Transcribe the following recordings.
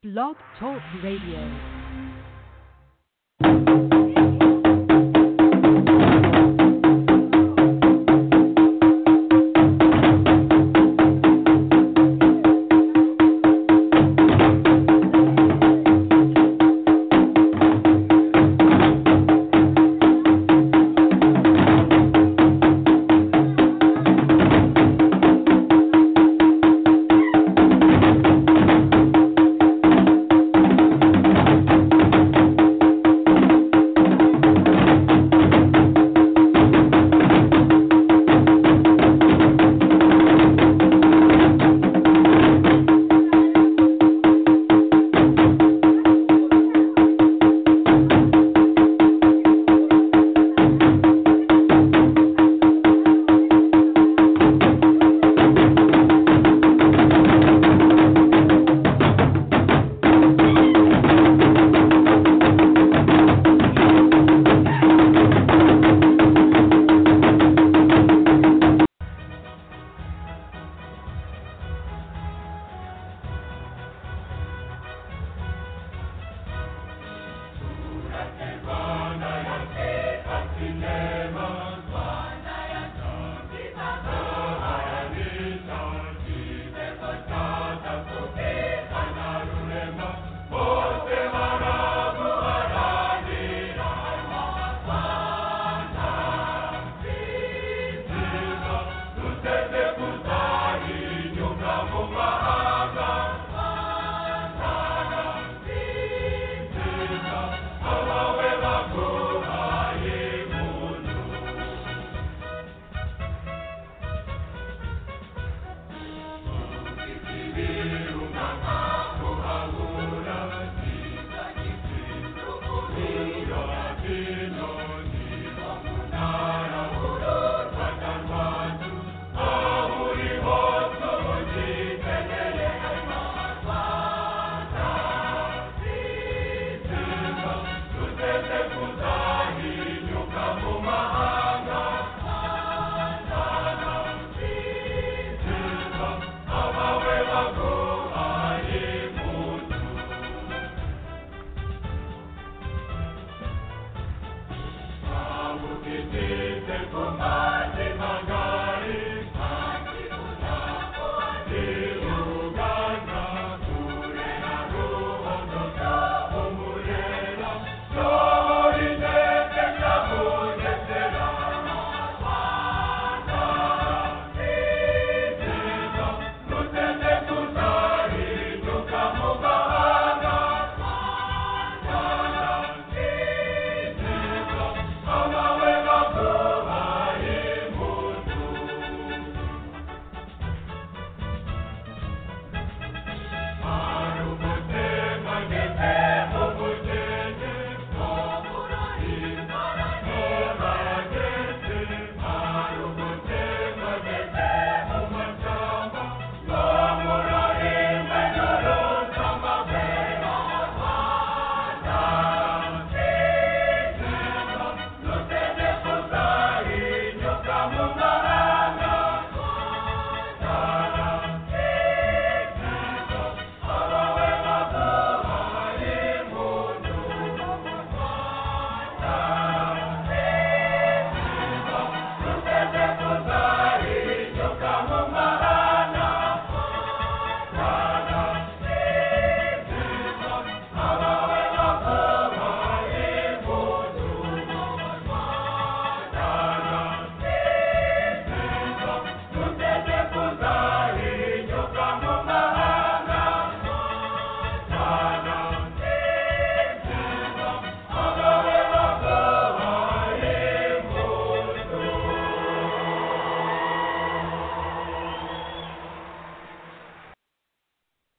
Blog Talk Radio.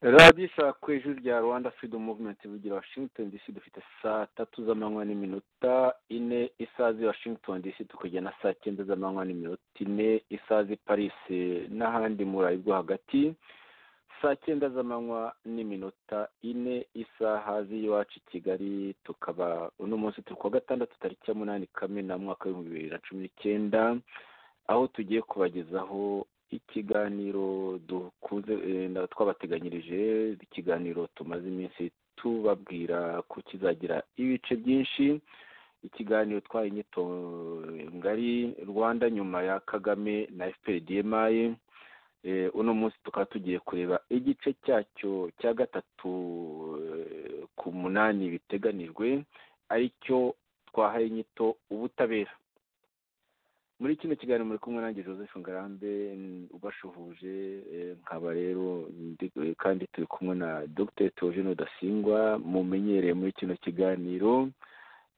radiyo ishaka ku ijwi rya rwanda fido muvumenti bugira washington dc dufite saa tatu z'amanywa n'iminota ine isaha z'i washington dc tukagera na saa cyenda z'amanywa n'iminota ine isaha z'i parisi n'ahandi mu burayi bwo hagati saa cyenda z'amanywa n'iminota ine isaha z'iwacu i kigali tukaba uno munsi turi kuwa gatandatu tariki ya munani kamena mwaka w'ibihumbi bibiri na cumi n'icyenda aho tugiye kubagezaho ikiganiro dukunze eh, na- twabateganyirije ikiganiro tumaze iminsi tubabwira ko kizagira ibice byinshi ikiganiro twaye inyito ngari rwanda nyuma ya kagame na fpdmi eh, uno munsi tukaba tugiye kureba igice cyacyo cya gatatu eh, ku munani biteganijwe aricyo twahaye inyito ubutabera muri kino kiganiro muri kumwe nanjye joseph ngarambe n- ubashuhuje eh, nkaba rero ndi- kandi turi kumwe na dr theogene rudasingwa mumenyereye muri kino kiganiro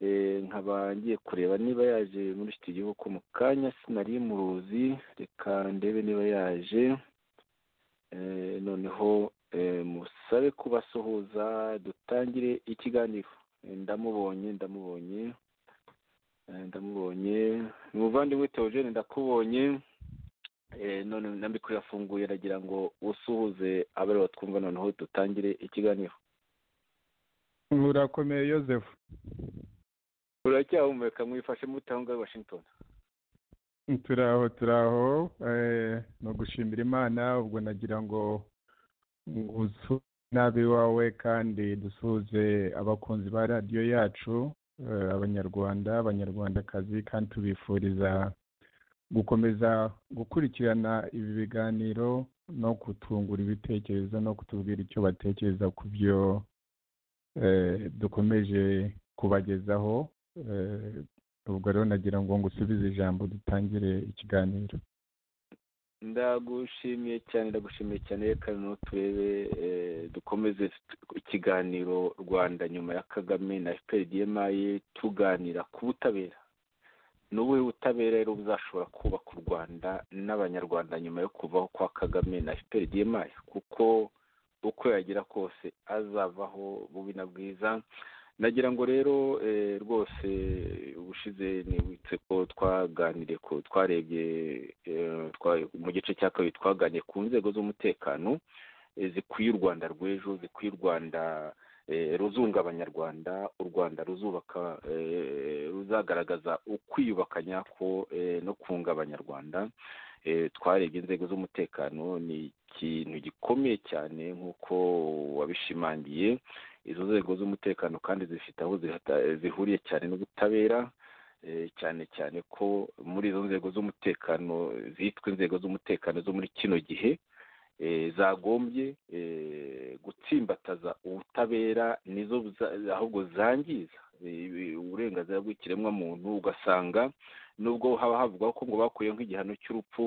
Eh, nkaba ngiye kureba niba yaje muri studio kuko mu kanya sinari muruzi reka ndebe niba yaje Eh, noneho eh, musabe kubasuhuza dutangire ikiganiro Eh, ndamubonye ndamubonye Eh, ndamubonye ni umuvandimwe teogene ndakubonye Eh, none nambiko yafunguye aragira ngo usuhuze abari batwumva noneho dutangire ikiganiro murakomeye yosefu uracyahumeka mwifashe mute aho ngaho i washington turaho turaho eh, ni ugushimira imana ubwo nagira ngo ngusuhuze nabi wawe kandi dusuhuze abakunzi ba radiyo yacu eh, abanyarwanda abanyarwandakazi kandi tubifuriza gukomeza gukurikirana ibi biganiro no kutungura ibitekerezo no kutubwira icyo batekereza ku byo eh, dukomeje kubagezaho eh, ubwo rero nagira ngo ngusubize ijambo dutangire ikiganiro ndagushimiye cyane ndagushimiye cyane reka noneho turebe eh, dukomeze t- ikiganiro rwanda nyuma ya kagame na fprdmi tuganira ku butabera ni ubuhe butabera rero buzashobora kubaka u rwanda n'abanyarwanda nyuma yo kuvaho kwa kagame na fprdmi kuko uko yagera kose azavaho bubi na bwiza nagira ngo rero eh, rwose ubushize nibutse ko twaganiriye ko twarebye eh, twa- mu gice cya kabiri twaganiriye ku nzego z'umutekano eh, zikwiye u rwanda rw'ejo zikwiye u rwanda eh, ruzunga abanyarwanda u rwanda ruzubaka eh, ruzagaragaza ukwiyubaka nyako eh, no kunga abanyarwanda eh, twarebye inzego z'umutekano ni ikintu gikomeye cyane nk'uko wabishimangiye izo nzego z'umutekano kandi zifite aho zihata- zihuriye cyane n'ubutabera eh, cyane cyane ko muri izo nzego z'umutekano zitwa inzego z'umutekano zo muri kino gihe eh, zagombye eh, gutsimbataza ubutabera nizo buza- ahubwo zangiza eh, uburenganzira bw'ikiremwamuntu ugasanga nubwo haba havugwa ko ngo bakuyeho nk'igihano cy'urupfu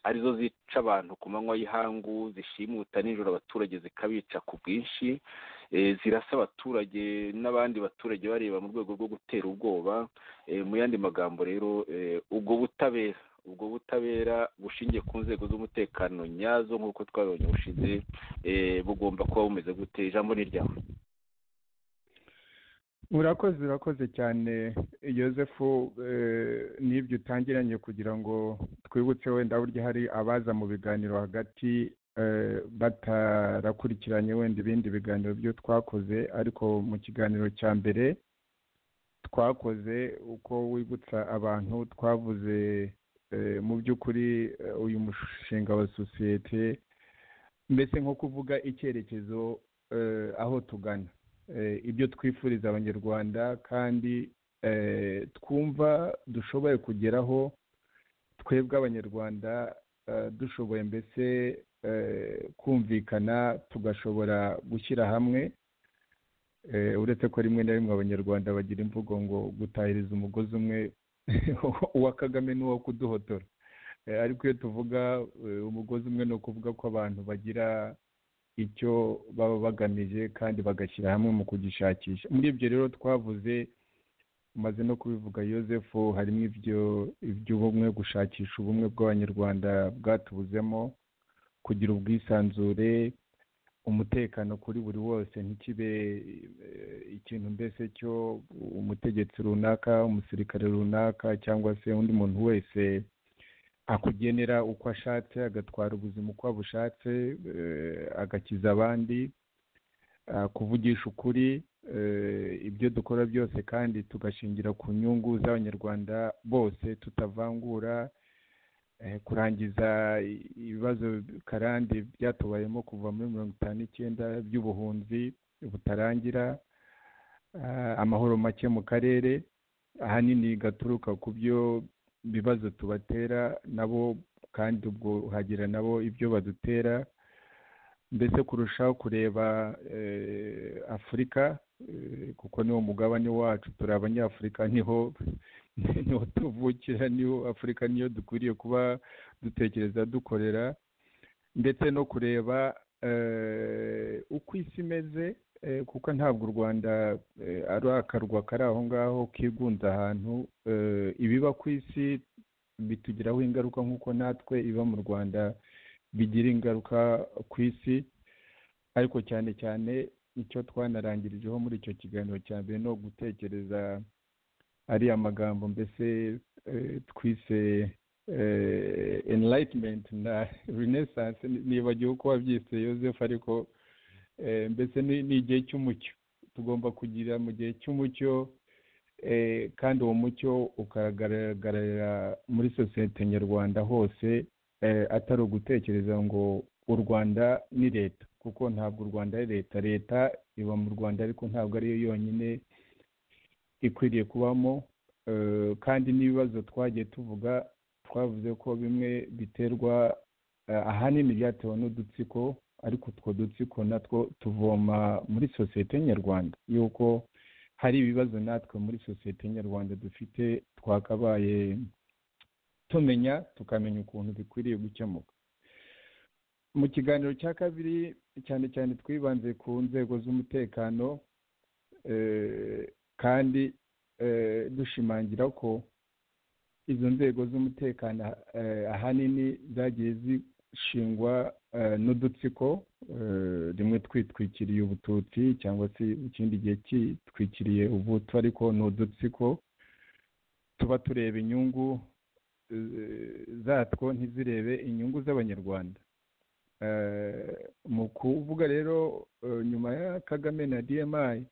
arizo zica abantu ku manywa y'ihangu zishimuta nijoro abaturage zikabica ku bwinshi eh, zirasa abaturage n'abandi baturage bareba mu rwego rwo gutera ubwoba Eh, mu yandi magambo rero eh, ubwo butabera ubwo butabera bushingiye ku nzego z'umutekano nyazo nk'uko twabibonye bushize eh, bugomba kuba bumeze gute ijambo ni ryawe urakoze urakoze cyane yosefu eh, n'ibyo utangiranye kugira ngo twibutse wenda burya hari abaza mu biganiro hagati eh, batarakurikiranye wenda ibindi biganiro byo twakoze ariko mu kiganiro cya mbere twakoze uko wibutsa abantu twavuze eh, mu by'ukuri eh, uyu mushinga wa sosiyete mbese nko kuvuga icyerekezo eh, aho tugana eh, ibyo twifuriza abanyarwanda kandi eh, twumva dushoboye kugeraho twebwe abanyarwanda eh, dushoboye mbese eh, kumvikana tugashobora gushyira hamwe Eh, uretse ko rimwe na rimwe abanyarwanda bagira imvugo ngo gutahiriza umugozi umwe uwa kagame n'uwo kuduhotora Eh, ariko iyo tuvuga eh, umugozi umwe ni ukuvuga ko abantu bagira icyo baba bagamije kandi bagashyira hamwe mu kugishakisha muri ibyo rero twavuze umaze no kubivuga yosefu harimo ibyo iby'ubumwe gushakisha ubumwe bw'abanyarwanda bwatubuzemo kugira ubwisanzure umutekano kuri buri wose ntikibe eh, ikintu mbese cyo umutegetsi runaka umusirikare runaka cyangwa se undi muntu wese akugenera uko ashatse agatwara ubuzima uko abushatse eh, agakiza abandi ah, kuvugisha ukuri eh, ibyo dukora byose kandi tugashingira ku nyungu z'abanyarwanda bose tutavangura eh, kurangiza i- ibibazo karande byatubayemo kuva muri mirongo itanu n'icyenda by'ubuhunzi butarangira ah, amahoro make mu karere ahanini gaturuka ku byo bibazo tubatera nabo kandi ubwo hagira nabo ibyo badutera mbese kurushaho kureba eh, afurika eh, kuko niwo mugabane wacu turi abanyafurika niho niho tuvukira niho afurika niyo dukwiriye kuba dutekereza dukorera ndetse no kureba eh, uko isi imeze eh, kuko ntabwo u rwanda eh, ari akarwa kari aho ngaho kigunze ahantu eh, ibiba ku isi bitugiraho ingaruka nk'uko natwe iba mu rwanda bigira ingaruka ku isi ariko cyane cyane icyo twanarangirijeho muri icyo kiganiro cya mbere ni gutekereza ariya magambo mbese eh, twise eh, enlightenment na renaissance ni- nibagiwe uko wabyise Joseph ariko eh, mbese ni ni igihe cy'umucyo tugomba kugira mu gihe cy'umucyo eh, kandi uwo mucyo ukagaragarira muri sosiyete nyarwanda hose eh, atari ugutekereza ngo u rwanda ni leta kuko ntabwo u rwanda ari leta leta iba mu rwanda ariko ntabwo ariyo yonyine ikwiriye kubamo eh, kandi n'ibibazo twagiye tuvuga twavuze ko bimwe biterwa eh, ahanini byatewe n'udutsiko ariko utwo dutsiko natwo tuvoma muri sosiyete nyarwanda y'uko hari ibibazo natwe muri sosiyete nyarwanda dufite twakabaye tumenya tukamenya ukuntu bikwiriye gukemuka mu kiganiro cya kabiri cyane cyane twibanze ku nzego z'umutekano eh, kandi eh, dushimangira ko izo nzego z'umutekano eh, ahanini zagiye zishingwa eh, n'udutsiko eh, rimwe twitwikiriye ubututsi cyangwa se ikindi gihe kitwikiriye ubuto ariko ni udutsiko tuba tureba inyungu eh, zatwo ntizirebe inyungu z'abanyarwanda Eh, mu kuvuga rero eh, nyuma ya kagame na dmi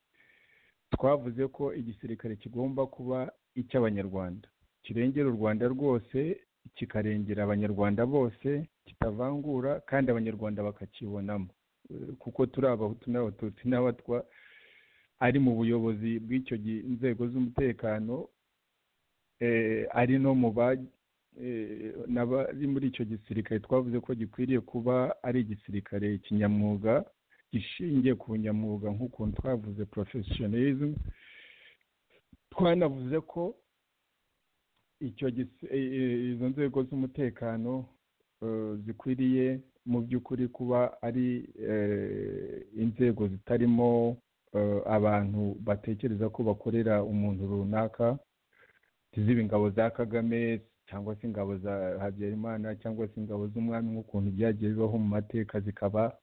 twavuze ko igisirikare kigomba kuba icy'abanyarwanda kirengera u rwanda rwose kikarengera abanyarwanda bose kitavangura kandi abanyarwanda bakakibonamo Eh, kuko turi abahutu n'abatutsi n'abatwa ari mu buyobozi bw'icyo gi- inzego z'umutekano eh, ari no mu ba eh, n'abari muri icyo gisirikare twavuze ko gikwiriye kuba ari igisirikare kinyamwuga gishingiye ku nyamwuga nk'ukuntu twavuze professionalism twanavuze ko icyo gis- eh, eh, izo nzego z'umutekano eh, zikwiriye mu by'ukuri kuba ari eh, inzego zitarimo eh, abantu batekereza ko bakorera umuntu runaka tuzibe ingabo za kagame cyangwa se ingabo za habyarimana cyangwa se ingabo z'umwami nk'ukuntu byagiye bibaho mu mateka zikaba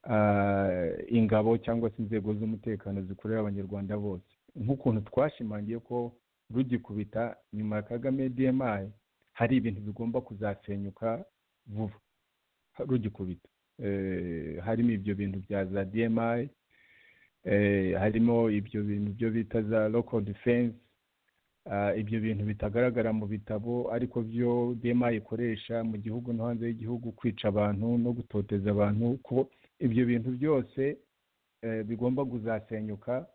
ah, ingabo cyangwa se inzego z'umutekano zikorera abanyarwanda bose nk'ukuntu twashimangiye ko rugikubita nyuma ya kagame dmi hari ibintu bigomba kuzasenyuka vuba rugikubita Eh, harimo ibyo bintu bya za dmi eh, harimo ibyo bintu byo bita za local defense Ah, ibyo bintu bitagaragara mu bitabo ariko byo dema ikoresha mu gihugu no hanze y'igihugu kwica abantu no gutoteza abantu ko ibyo bintu byose eh, bigomba kuzasenyuka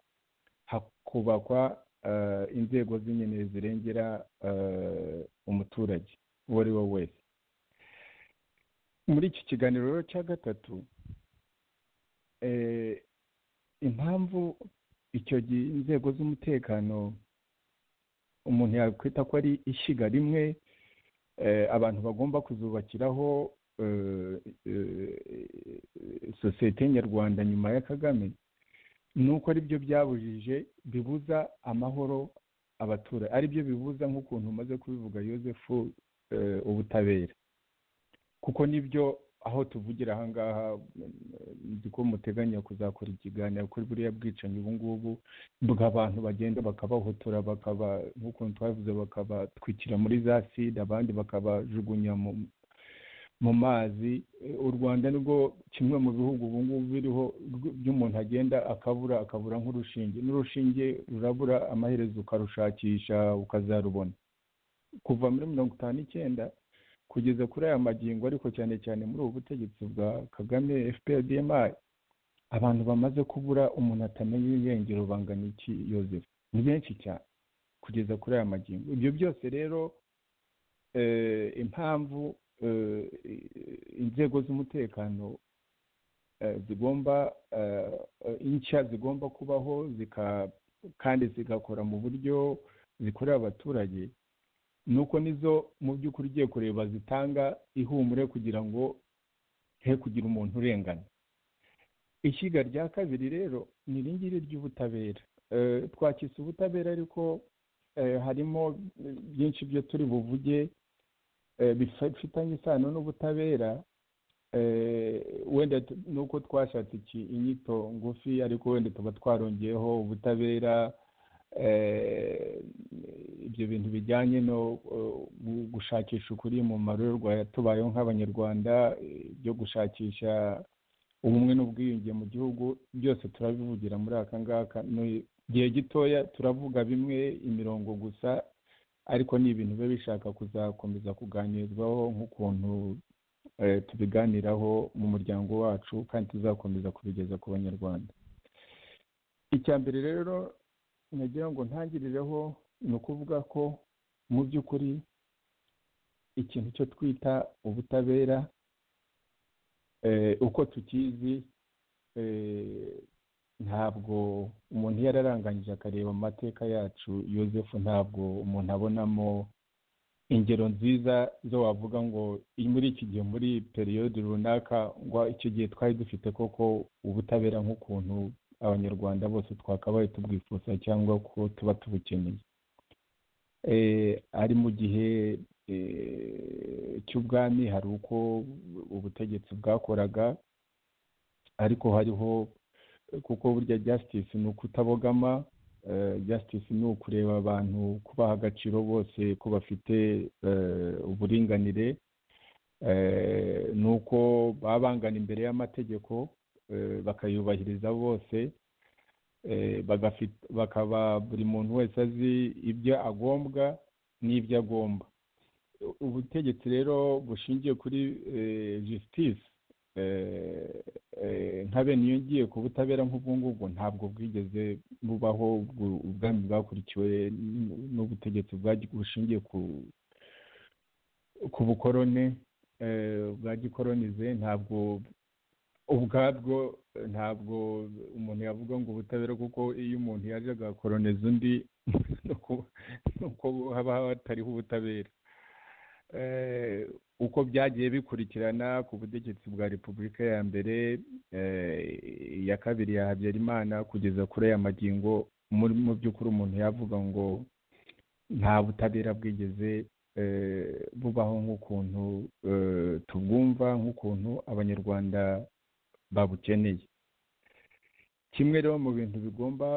hakubakwa eh, inzego z'inyene zirengera eh, umuturage uwo ari we wese muri iki kiganiro rero cya gatatu eh, impamvu icyo gihe inzego z'umutekano umuntu yakwita ko ari ishyiga rimwe eh, abantu bagomba kuzubakiraho eh, eh, sosiyete nyarwanda nyuma ya kagame ni uko ari byo byabujije bibuza amahoro abaturage ari byo bibuza nk'ukuntu umaze kubivuga Yosefu eh, ubutabera kuko nibyo aho tuvugira aha ngaha mm, nzi ko muteganya kuzakora ikiganiro kuri buriya bwicanyi ubu ngubu bw'abantu bagenda bakabahotora bakaba nk'ukuntu twabivuze bakabatwikira muri za sida abandi bakabajugunya mu mu mazi Eh, u rwanda nibwo kimwe mu bihugu ubu ngubu biriho rw- by'umuntu agenda akabura akabura nk'urushinge n'urushinge rurabura amaherezo ukarushakisha ukazarubona kuva muri mirongo itanu n'icyenda kugeza kuri aya magingo ariko cyane cyane muri ubu butegetsi bwa kagame fpr dma abantu bamaze kubura umuntu atamenya irengero bangana iki yozefu ni benshi cyane kugeza kuri aya magingo ibyo byose rero impamvu inzego z'umutekano zigomba inshya zigomba kubaho kandi zigakora mu buryo zikorera abaturage nuko nizo mu by'ukuri ugiye kureba zitanga ihumure kugira ngo he kugira umuntu urengana ishyiga rya kabiri rero ni iringiri ry'ubutabera twakise ubutabera ariko harimo byinshi byo turi buvuge bifitanye isano n'ubutabera wenda nuko twashatse iki inyito ngufi ariko wenda tuba twarongeyeho ubutabera ibyo bintu bijyanye no gushakisha ukuri mu marorerwa yatubayeho nk'abanyarwanda byo gushakisha ubumwe n'ubwiyunge mu gihugu byose turabivugira muri aka ngaka mu gihe gitoya turavuga bimwe imirongo gusa ariko ni ibintu biba bishaka kuzakomeza kuganirwaho nk'ukuntu tubiganiraho mu muryango wacu kandi tuzakomeza kubigeza ku banyarwanda icya mbere rero nagira ngo ntangirireho ni ukuvuga ko mu by'ukuri ikintu cyo twita ubutabera uko tukizi ntabwo umuntu iyo araranganyije akareba amateka yacu yosefu ntabwo umuntu abonamo ingero nziza zo wavuga ngo muri iki gihe muri periyodi runaka ngo icyo gihe twari dufite koko ubutabera nk'ukuntu abanyarwanda bose twakabaye tubwifuza cyangwa ko tuba tubukeneye ari mu gihe cy'ubwami hari uko ubutegetsi bwakoraga ariko hariho kuko burya jasitisi ni ukutabogama jasitisi ni ukureba abantu kubaha agaciro bose ko bafite uburinganire ni uko baba bangana imbere y'amategeko bakayubahiriza bose bakaba buri muntu wese azi ibyo agombwa n'ibyo agomba ubutegetsi rero bushingiye kuri jisitisi nka bene iyo ngiye ku butabera nk'ubwo ngubwo ntabwo bwigeze bubaho ubwami bwakurikiwe n'ubutegetsi bushingiye ku bukorone bwa gikoronize ntabwo ubwabwo ntabwo umuntu yavuga ngo ubutabera kuko iyo umuntu yaje agakoroniza undi nuko haba hatariho ubutabera uko byagiye bikurikirana ku butegetsi bwa repubulika ya mbere iya kabiri ya habyarimana kugeza kuri aya magingo mu by'ukuri umuntu yavuga ngo nta butabera bwigeze bubaho nk'ukuntu tubwumva nk'ukuntu abanyarwanda babukeneye kimwe rero mu bintu bigomba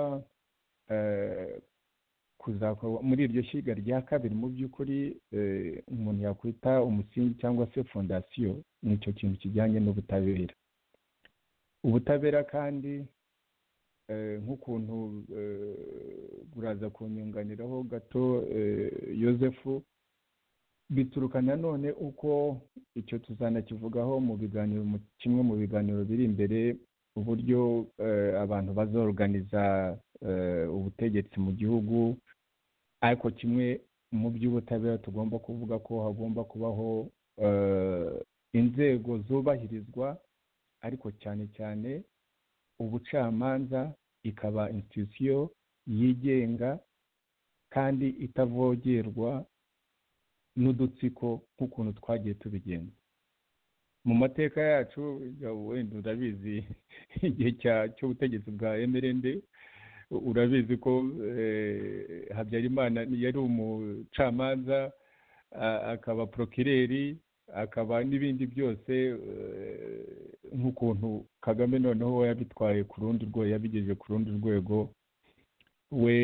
kuzakorwa muri iryo shyiga rya kabiri mu by'ukuri umuntu yakwita umusingi cyangwa se fondasiyo ni icyo kintu kijyanye n'ubutabera ubutabera kandi nk'ukuntu buraza kunyunganiraho gato yosefu bituruka nanone uko icyo tuzanakivugaho mu biganiro kimwe mu biganiro biri imbere uburyo abantu bazoruganiza ubutegetsi mu gihugu ariko kimwe mu by'ubutabera tugomba kuvuga ko hagomba kubaho inzego zubahirizwa ariko cyane cyane ubucamanza ikaba institusiyo yigenga kandi itavogerwa n'udutsiko nk'ukuntu twagiye tubigenza mu mateka yacu wenda urabizi igihe cy'ubutegetsi bwa emerende urabizi ko habyarimana yari umucamanza akaba porokireri akaba n'ibindi byose nk'ukuntu kagame noneho yabitwaye ku rundi rwego yabigejeje ku rundi rwego we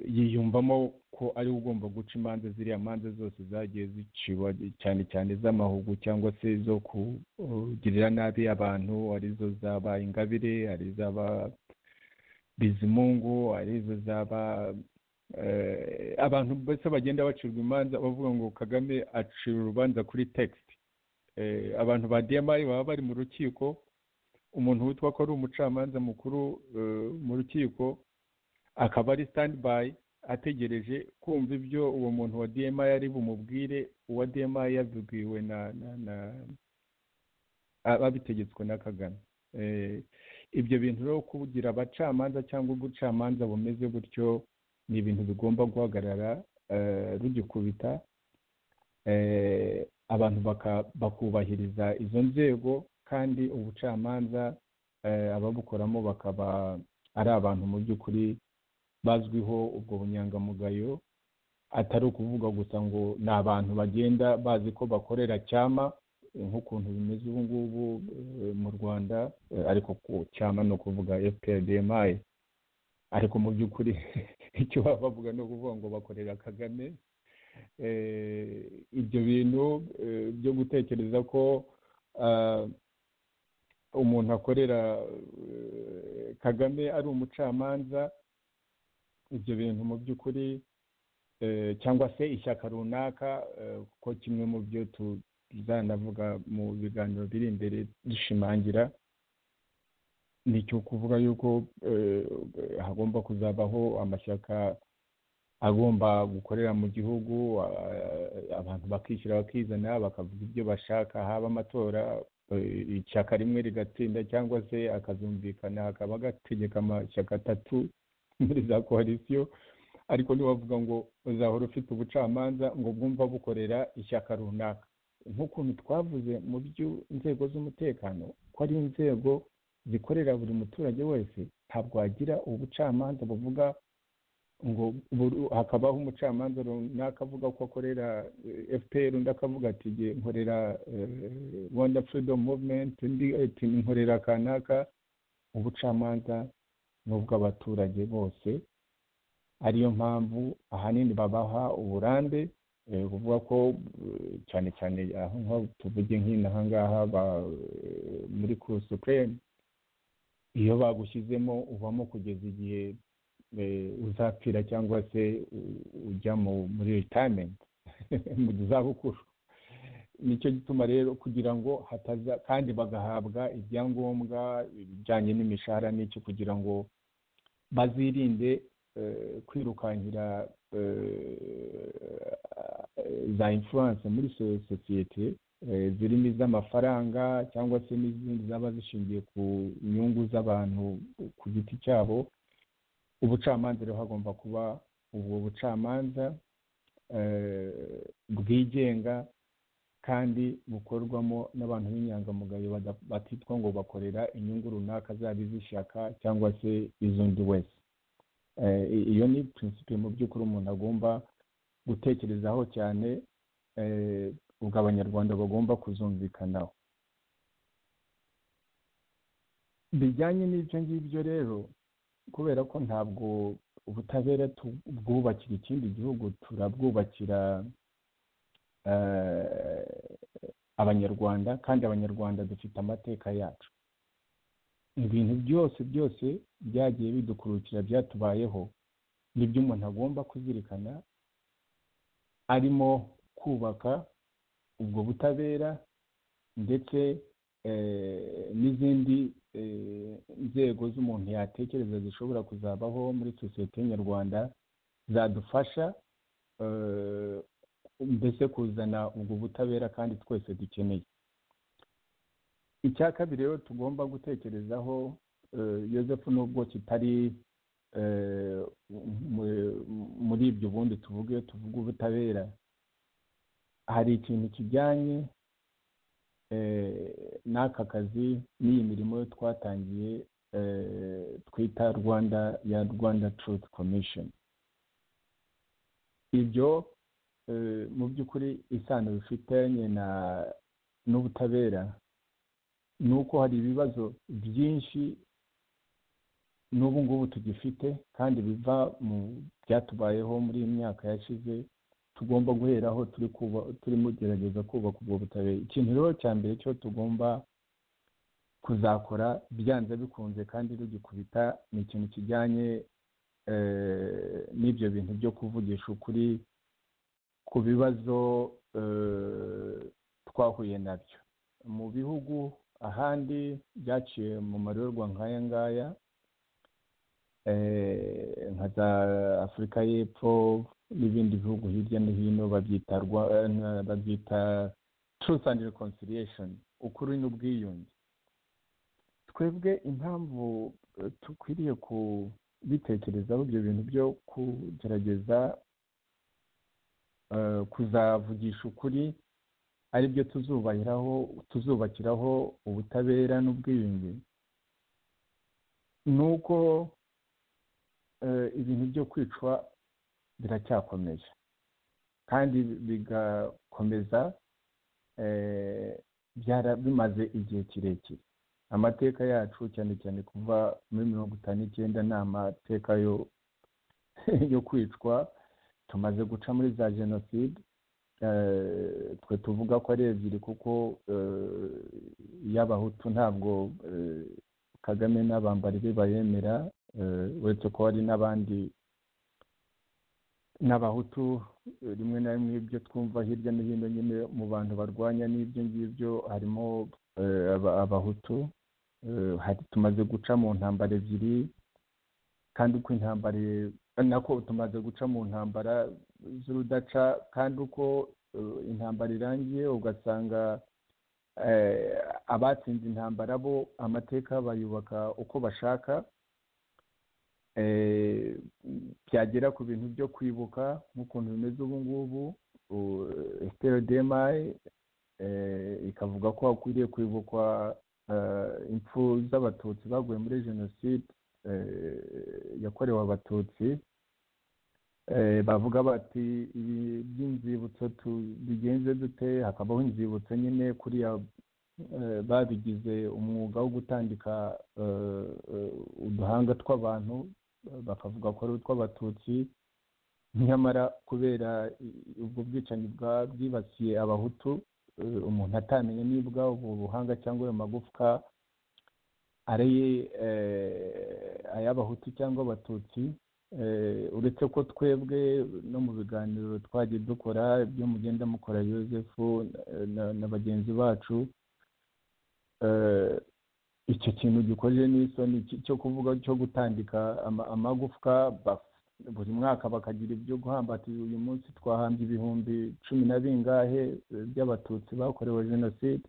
yiyumvamo ko ari ugomba guca imanza ziriya manza zose zagiye ziciwe cyane cyane iz'amahugu cyangwa se zo kugirira nabi abantu arizo zaba ingabire ari iz'aba bizimungu ari izo zaba abantu mbese bagenda bacirwa imanza bavuga ngo kagame acira urubanza kuri tegisite abantu ba diyamayi baba bari mu rukiko umuntu witwa ko ari umucamanza mukuru mu rukiko akaba ari sitandi bayi ategereje kumva ibyo uwo muntu wa diyamayi ari bumubwire uwa diyamayi yabibwiwe na ababitegetswe na kagame ibyo bintu rero kugira abacamanza cyangwa ubucamanza bumeze gutyo ni ibintu bigomba guhagarara rugikubita abantu bakubahiriza izo nzego kandi ubucamanza ababukoramo bakaba ari abantu mu by'ukuri bazwiho ubwo bunyangamugayo atari ukuvuga gusa ngo ni abantu bagenda bazi ko bakorera cyama nk'ukuntu bimeze ubu ngubu mu rwanda ariko ku cyama ni ukuvuga fprdmi ariko mu by'ukuri icyo baba bavuga ni ukuvuga ngo bakorera kagame ibyo bintu byo gutekereza ko umuntu akorera kagame ari umucamanza ibyo bintu mu by'ukuri cyangwa se ishyaka runaka kuko kimwe mu byo tuzanavuga mu biganiro biri imbere dushimangira ni icyo kuvuga yuko hagomba kuzabaho amashyaka agomba gukorera mu gihugu abantu bakishyura bakizana bakavuga ibyo bashaka haba amatora ishyaka rimwe rigatsinda cyangwa se akazumvikana hakaba gategeka amashyaka atatu muri za koalisiyo ariko ntiwavuga ngo uzahora ufite ubucamanza ngo bwumva bukorera ishyaka runaka nk'ukuntu twavuze mu by'inzego z'umutekano ko ari inzego zikorera buri muturage wese ntabwo wagira ubucamanza buvuga ngo hakabaho umucamanza runaka avuga ko akorera fpr undi akavuga ati nkorera rwanda freedom movement undi ati nkorera kanaka ubucamanza ni ubw'abaturage bose ariyo mpamvu ahanini babaha uburambe kuvuga ko cyane cyane aho tuvuge nk'inaha ngaha muri kuru supureme iyo bagushyizemo uvamo kugeza igihe uzapfira cyangwa se ujya muri retirement mu zabukuru nicyo gituma rero kugira ngo hataza kandi bagahabwa ibyangombwa bijyanye n'imishahara n'icyo kugira ngo bazirinde kwirukankira za influence muri sosiyete zirimo iz'amafaranga cyangwa se n'izindi zaba zishingiye ku nyungu z'abantu ku giti cyabo ubucamanza rero hagomba kuba ubwo bucamanza bwigenga kandi bukorwamo n'abantu b'inyangamugayo batitwa ngo bakorera inyungu runaka zaba iz'ishyaka cyangwa se iz'undi wese iyo ni prinsipe mu by'ukuri umuntu agomba gutekerezaho cyane ubwo abanyarwanda bagomba kuzumvikanaho bijyanye n'ibyo ngibyo rero kubera ko ntabwo ubutabera tubwubakira ikindi gihugu turabwubakira abanyarwanda kandi abanyarwanda dufite amateka yacu ibintu byose byose byagiye bidukurukira byatubayeho nibyo umuntu agomba kuzirikana arimo kubaka ubwo butabera ndetse n'izindi nzego z'umuntu yatekereza zishobora kuzabaho muri sosiyete nyarwanda zadufasha mbese kuzana ubwo butabera kandi twese dukeneye icya kabiri rero tugomba gutekerezaho Yosefu nubwo kitari muri ibyo ubundi tuvuge tuvuga ubutabera hari ikintu kijyanye n'aka kazi n'iyi mirimo yo twatangiye twita rwanda ya rwanda truth commission ibyo mu by'ukuri isano bifitanye n'ubutabera ni uko hari ibibazo byinshi n'ubu ngubu tugifite kandi biva mu byatubayeho muri iyi myaka yashize tugomba guheraho turi kuba turimo gerageza kubaka ubwo butabera ikintu rero cya mbere cyo tugomba kuzakora byanze bikunze kandi rugikubita ni ikintu kijyanye n'ibyo bintu byo kuvugisha ukuri ku bibazo twahuye nabyo mu bihugu ahandi byaciye mu marorwa nk'aya ngaya nka za afurika y'epfo n'ibindi bihugu hirya no hino babyita truth and reconciliation ukuri n'ubwiyunge twebwe impamvu dukwiriye kubitekerezaho ibyo bintu byo kugerageza kuzavugisha ukuri aribyo tuzubahiraho tuzubakiraho ubutabera n'ubwiyunge ni uko ibintu byo kwicwa biracyakomeje kandi bigakomeza bimaze igihe kirekire amateka yacu cyane cyane kuva muri mirongo itanu n'icyenda ni amateka yo kwicwa tumaze guca muri za jenoside twe tuvuga ko ari ebyiri kuko y'abahutu ntabwo kagame n'abambari be bayemera uretse ko hari n'abandi n'abahutu rimwe na rimwe ibyo twumva hirya no hino nyine mu bantu barwanya n'ibyo ngibyo harimo abahutu hari tumaze guca mu ntambara ebyiri kandi uko intambara nako tumaze guca mu ntambara z'urudaca kandi uko intambara irangiye ugasanga abatsinze intambara bo amateka bayubaka uko bashaka byagera ku bintu byo kwibuka nk'ukuntu bimeze ubu ngubu demayi ikavuga ko hakwiriye kwibukwa impfu z'abatutsi baguye muri jenoside yakorewe abatutsi bavuga bati ibi by'inzibutso tubigenze dute hakabaho inzibutso nyine kuriya babigize umwuga wo gutandika uduhanga tw'abantu bakavuga ko ari utw'abatutsi nyamara kubera ubwo bwicanyi bwibasiye abahutu umuntu atamenye nibwa ubu buhanga cyangwa ayo magufwa ari ay'abahutu cyangwa abatutsi uretse ko twebwe no mu biganiro twagiye dukora ibyo mugenda mukora yosefu na bagenzi bacu icyo kintu gikoje n'isoni cyo kuvuga cyo gutandika amagufwa buri mwaka bakagira ibyo guhambatira uyu munsi twahambye ibihumbi cumi na bingahe by'abatutsi bakorewe jenoside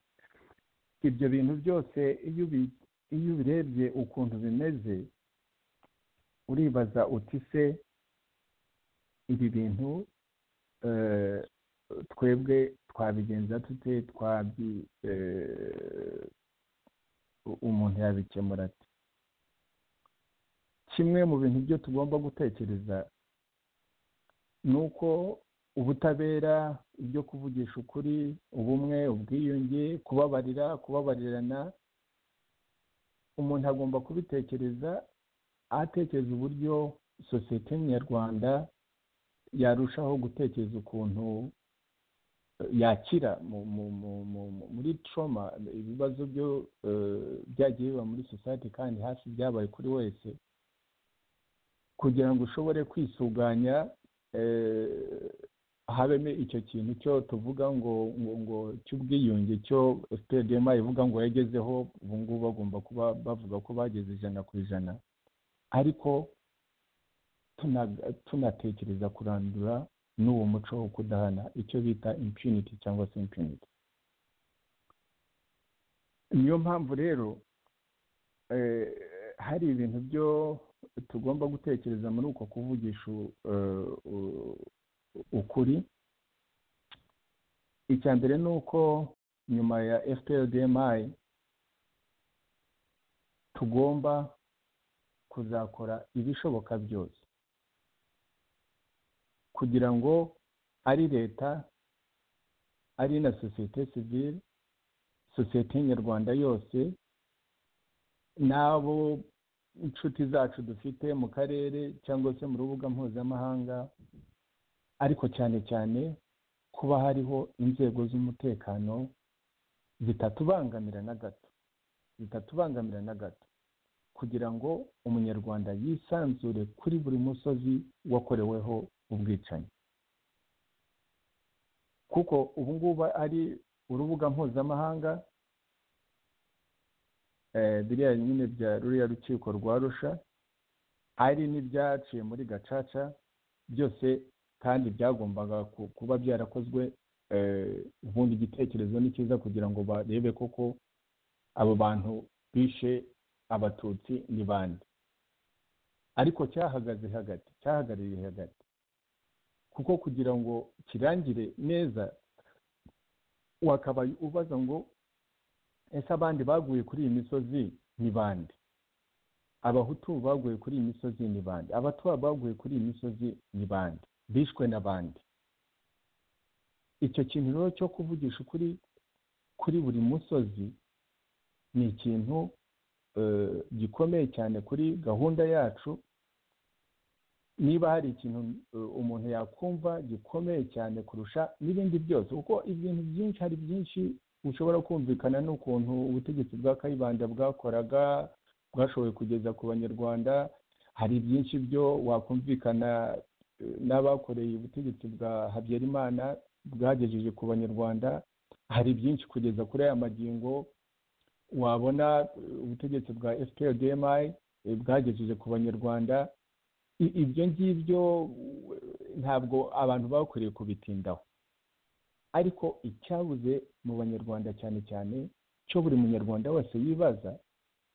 ibyo bintu byose iyo ubirebye ukuntu bimeze uribaza uti se ibi bintu twebwe twabigenza tute twabi umuntu yabikemura ati kimwe mu bintu byo tugomba gutekereza ni uko ubutabera ibyo kuvugisha ukuri ubumwe ubwiyunge kubabarira kubabarirana umuntu agomba kubitekereza atekereza uburyo sosiyete nyarwanda yarushaho gutekereza ukuntu yakira muri troma ibibazo byo byagiye biba muri sosiyete kandi hafi byabaye kuri wese kugira ngo ushobore kwisuganya habemo icyo kintu cyo tuvuga ngo ngo cy'ubwiyunge cyo sitedema ivuga ngo yagezeho ubu ngubu bagomba kuba bavuga ko bageze ijana ku ijana ariko tunatekereza kurandura n'uwo muco wo kudahana icyo bita impunity cyangwa se impunity niyo mpamvu rero hari ibintu byo tugomba gutekereza muri uko kuvugisha ukuri icya mbere ni uko nyuma ya fprdmi tugomba kuzakora ibishoboka byose kugira ngo ari leta ari na sosiyete sivire sosiyete nyarwanda yose n'abo inshuti zacu dufite mu karere cyangwa se mu rubuga mpuzamahanga ariko cyane cyane kuba hariho inzego z'umutekano zitatubangamira na gato zitatubangamira na gato kugira ngo umunyarwanda yisanzure kuri buri musozi wakoreweho ubwicanyi kuko ubu ngubu ari urubuga mpuzamahanga biriya nyine bya ruriya rukiko rwa rusha ari n'ibyaciye muri gacaca byose kandi byagombaga kuba byarakozwe ubundi igitekerezo ni cyiza kugira ngo barebe koko abo bantu bishe abatutsi ni bande ariko cyahagaze hagati cyahagarariye hagati kuko kugira ngo kirangire neza wakaba ubaza ngo ese abandi baguye kuri iyi misozi ni bande abahutu baguye kuri iyi misozi ni bande abatwa baguye kuri iyi misozi ni bande bishwe n'abandi icyo kintu rero cyo kuvugisha ukuri kuri buri musozi ni ikintu gikomeye cyane kuri gahunda yacu niba hari ikintu umuntu yakumva gikomeye cyane kurusha n'ibindi byose kuko ibintu byinshi hari byinshi ushobora kumvikana n'ukuntu ubutegetsi bwa kayibanda bwakoraga bwashoboye kugeza ku banyarwanda hari byinshi byo wakumvikana n'abakoreye ubutegetsi bwa habyarimana bwagejeje ku banyarwanda hari byinshi kugeza kuri aya magingo wabona ubutegetsi bwa fprdmi bwagejeje ku banyarwanda ibyo ngibyo ntabwo abantu bakwiriye kubitindaho ariko icyabuze mu banyarwanda cyane cyane cyo buri munyarwanda wese yibaza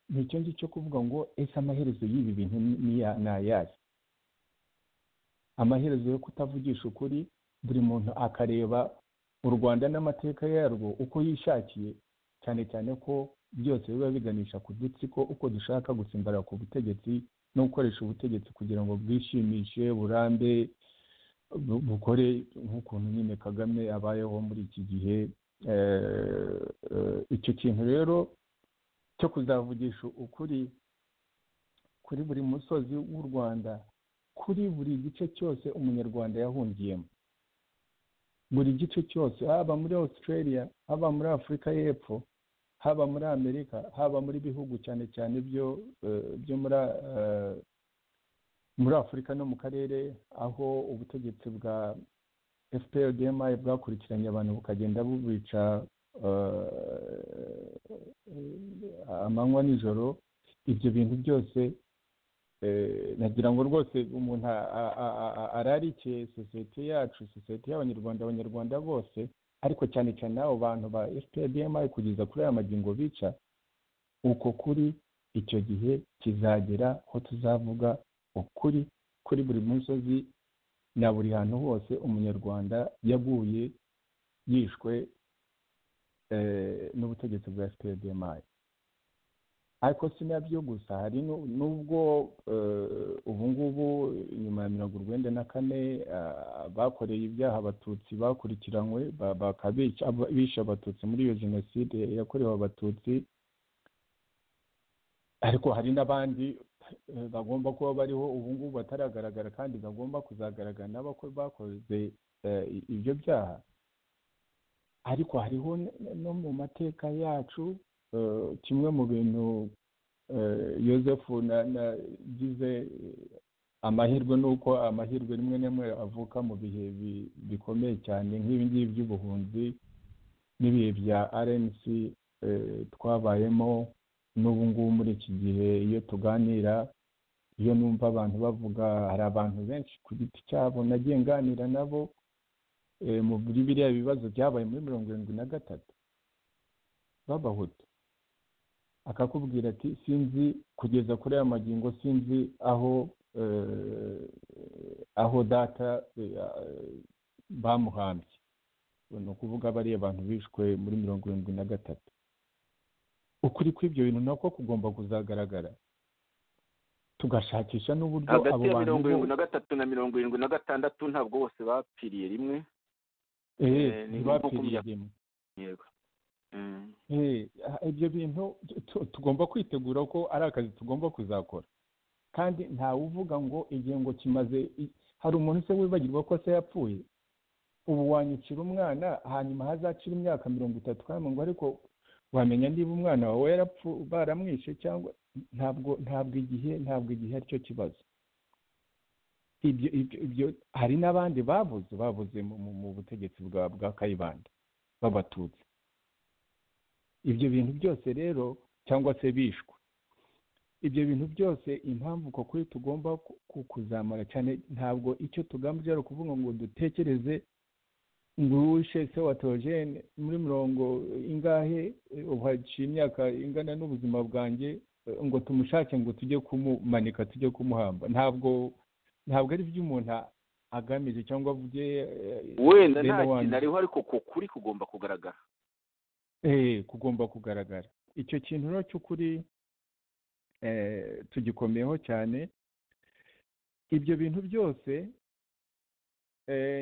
ni icyo ngicyo cyo kuvuga ngo ese amaherezo y'ibi bintu ni ayahe amaherezo yo kutavugisha ukuri buri muntu akareba u rwanda n'amateka yarwo uko yishakiye cyane cyane ko byose biba biganisha ku dutsiko uko dushaka gutsimbara ku butegetsi no gukoresha ubutegetsi kugira ngo bwishimishe burambe bukore nk'ukuntu nyine kagame abayeho muri iki gihe icyo kintu rero cyo kuzavugisha ukuri kuri buri musozi w'u rwanda kuri buri gice cyose umunyarwanda yahungiyemo buri gice cyose haba muri australia haba muri afurika y'epfo haba muri amerika haba muri bihugu cyane cyane byo byo muri muri afurika no mu karere aho ubutegetsi bwa fprdmi bwakurikiranye abantu bukagenda bubica amanywa nijoro ibyo bintu byose nagira ngo rwose umuntu ararikiye sosiyete yacu sosiyete y'abanyarwanda abanyarwanda bose ariko cyane cyane abo bantu ba fprdmi kugeza kuri aya magingo bica uko kuri icyo gihe kizagera aho tuzavuga ukuri kuri buri musozi na buri hantu hose umunyarwanda yaguye yishwe n'ubutegetsi bwa fprdmi ariko si nabyo gusa hari n'ubwo ubu ngubu nyuma ya mirongo urwenda na kane bakoreye ibyaha abatutsi bakurikiranywe bishe abatutsi muri iyo jenoside yakorewe abatutsi ariko hari n'abandi bagomba kuba bariho ubu ngubu bataragaragara kandi bagomba kuzagaragara n'abakwe bakoze ibyo byaha ariko hariho no mu mateka yacu kimwe mu bintu Yosefu nagize amahirwe ni uko amahirwe rimwe rimwe avuka mu bihe bikomeye cyane nk'ibingibi by'ubuhunzi n'ibihe bya rnc twabayemo n'ubu ngubu muri iki gihe iyo tuganira iyo numva abantu bavuga hari abantu benshi ku giti cyabo nagiye nganira nabo muri biriya bibazo byabaye muri mirongo irindwi na gatatu b'abahutu akakubwira ati sinzi kugeza kuri aya magingo sinzi aho aho data bamuhambye ni ukuvuga bariya bantu bishwe muri mirongo irindwi na gatatu ukuri kw'ibyo bintu nako kugomba kuzagaragara tugashakisha n'uburyo hagati ya mirongo irindwi na gatatu na mirongo irindwi na gatandatu ntabwo bose bapfiriye rimwe ntibapfiriye rimwe yego ibyo bintu tugomba kwitegura ko ari akazi tugomba kuzakora kandi ntawe uvuga ngo igihe ngo kimaze hari umuntu se wibagirwa ko se yapfuye ubu wanyukira umwana hanyuma hazacira imyaka mirongo itatu kandi ngo ariko wamenya niba umwana wawe baramwishe cyangwa ntabwo ntabwo igihe ntabwo igihe aricyo kibazo ibyo ibyo hari n'abandi babuze babuze mu butegetsi bwa bwa kayibanda b'abatutsi ibyo bintu byose rero cyangwa se bishwe ibyo bintu byose impamvu uko kuri tugomba kuzamura cyane ntabwo icyo tugamije ari ukuvuga ngo dutekereze ngo wishe se wa teogene muri mirongo ingahe uhaciye imyaka ingana n'ubuzima bwanjye ngo tumushake ngo tujye kumumanika tujye kumuhamba ntabwo ntabwo ari byo umuntu agamije cyangwa bye wenda nta kintu ariho ariko kuri kugomba kugaragara eee kugomba kugaragara icyo kintu rero cy'ukuri tugikomyeho cyane ibyo bintu byose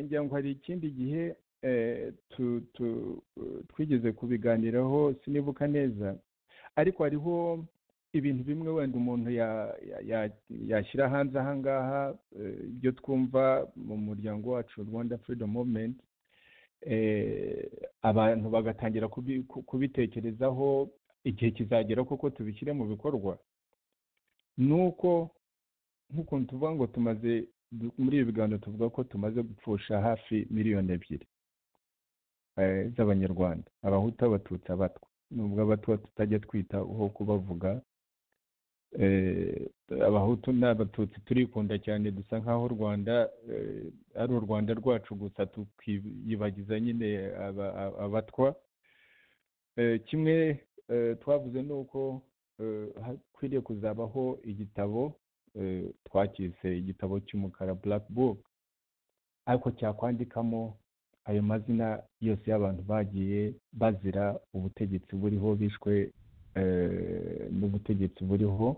ngira ngo hari ikindi gihe twigeze kubiganiraho sinibuka neza ariko hariho ibintu bimwe wenda umuntu yashyira hanze aha ngaha ibyo twumva mu muryango wacu rwanda freedom movement abantu bagatangira kubitekerezaho igihe kizagera koko tubishyire mu bikorwa ni uko nk'ukuntu tuvuga ngo tumaze muri ibi biganiro tuvuga ko tumaze gupfusha hafi miliyoni ebyiri z'abanyarwanda abahutu abatutsi abatwa nubwo abatwa tutajya twitaho kubavuga abahutu n'abatutsi turikunda cyane dusa nk'aho u rwanda ari u rwanda rwacu gusa tukiyibagiza nyine abatwa kimwe twavuze ni uko hakwiriye kuzabaho igitabo twakise igitabo cy'umukara black book ariko cyakwandikamo ayo mazina yose y'abantu bagiye bazira ubutegetsi buriho bishwe n'ubutegetsi buriho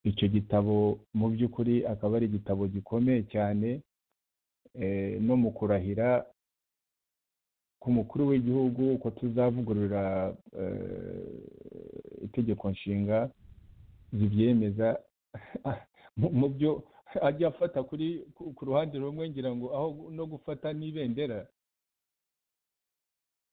icyo gitabo mu by'ukuri akaba ari igitabo gikomeye cyane no mu kurahira ku mukuru w'igihugu uko tuzavugurura itegeko nshinga zibyemeza mu byo ajya afata kuri ku ruhande rumwe ngira ngo aho no gufata n'ibendera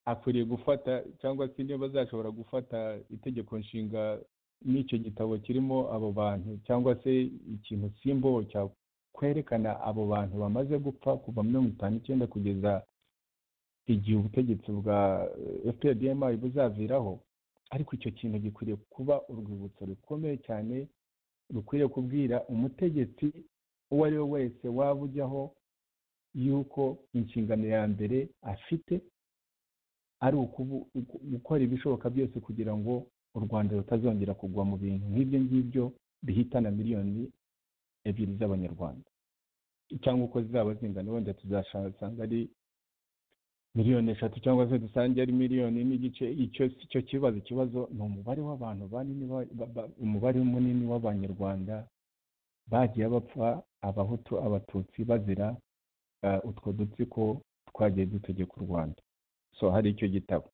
akwiriye gufata cyangwa se niba bazashobora gufata itegeko nshinga n'icyo gitabo kirimo abo bantu cyangwa se ikintu simbo cyakwerekana abo bantu bamaze gupfa kuva mirongo itanu icyenda kugeza igihe ubutegetsi bwa fprdmi buzaviraho ariko icyo kintu gikwiriye kuba urwibutso rukomeye cyane rukwiriye kubwira umutegetsi uwo ari we wese waba ujyaho yuko inshingano ya mbere afite ari gukora ibishoboka byose kugira ngo u rwanda rutazongera kugwa mu bintu nk'ibyo ngibyo bihitana miliyoni ebyiri z'abanyarwanda cyangwa uko zizaba zingana wenda tuzasanga ari miliyoni eshatu cyangwa se dusange ari miliyoni n'igice icyo kibazo ikibazo ni umubare w'abantu banini umubare munini w'abanyarwanda bagiye bapfa abahutu abatutsi bazira utwo dutsiko twagiye dutegeka u rwanda so hari icyo gitabo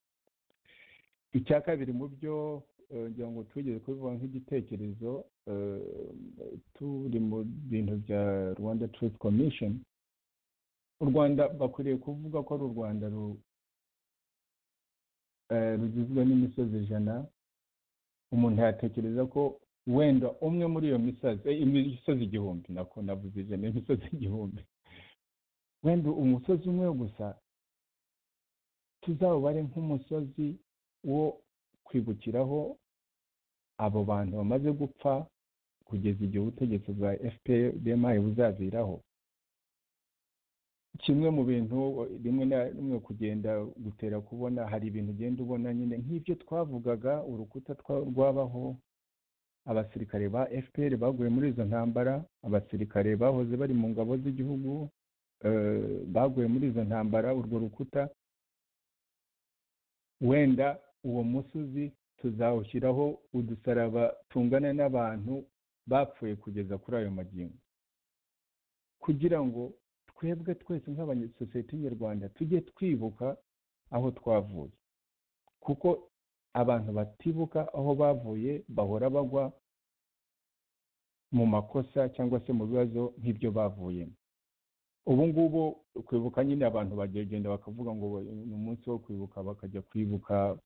icya kabiri mu byo ngira ngo twigeze kubivuga nk'igitekerezo turi mu bintu bya rwanda truth commission u rwanda bakwiriye kuvuga ko ari u rwanda rugizwe n'imisozi ijana umuntu yatekereza ko wenda umwe muri iyo misozi imisozi igihumbi nako navuze ijana imisozi igihumbi wenda umusozi umwe gusa tuzawubare nk'umusozi wo kwibukiraho abo bantu bamaze gupfa kugeza igihe ubutegetsi bwa fpr buzaviraho kimwe mu bintu rimwe na rimwe kugenda gutera kubona hari ibintu ugenda ubona nyine nk'ibyo twavugaga urukuta rwabaho abasirikare ba fpr baguye muri izo ntambara abasirikare bahoze bari mu ngabo z'igihugu baguye muri izo ntambara urwo rukuta wenda uwo musozi tuzawushyiraho udusaraba tungana n'abantu bapfuye kugeza kuri ayo magingo kugira ngo twebwe twese nk'abanyasosiyete nyarwanda tujye twibuka aho twavuye kuko abantu batibuka aho bavuye bahora bagwa mu makosa cyangwa se mu bibazo nk'ibyo bavuyemo ubu ngubu kwibuka nyine abantu bagenda bakavuga ngo ni umunsi wo kwibuka bakajya kwibuka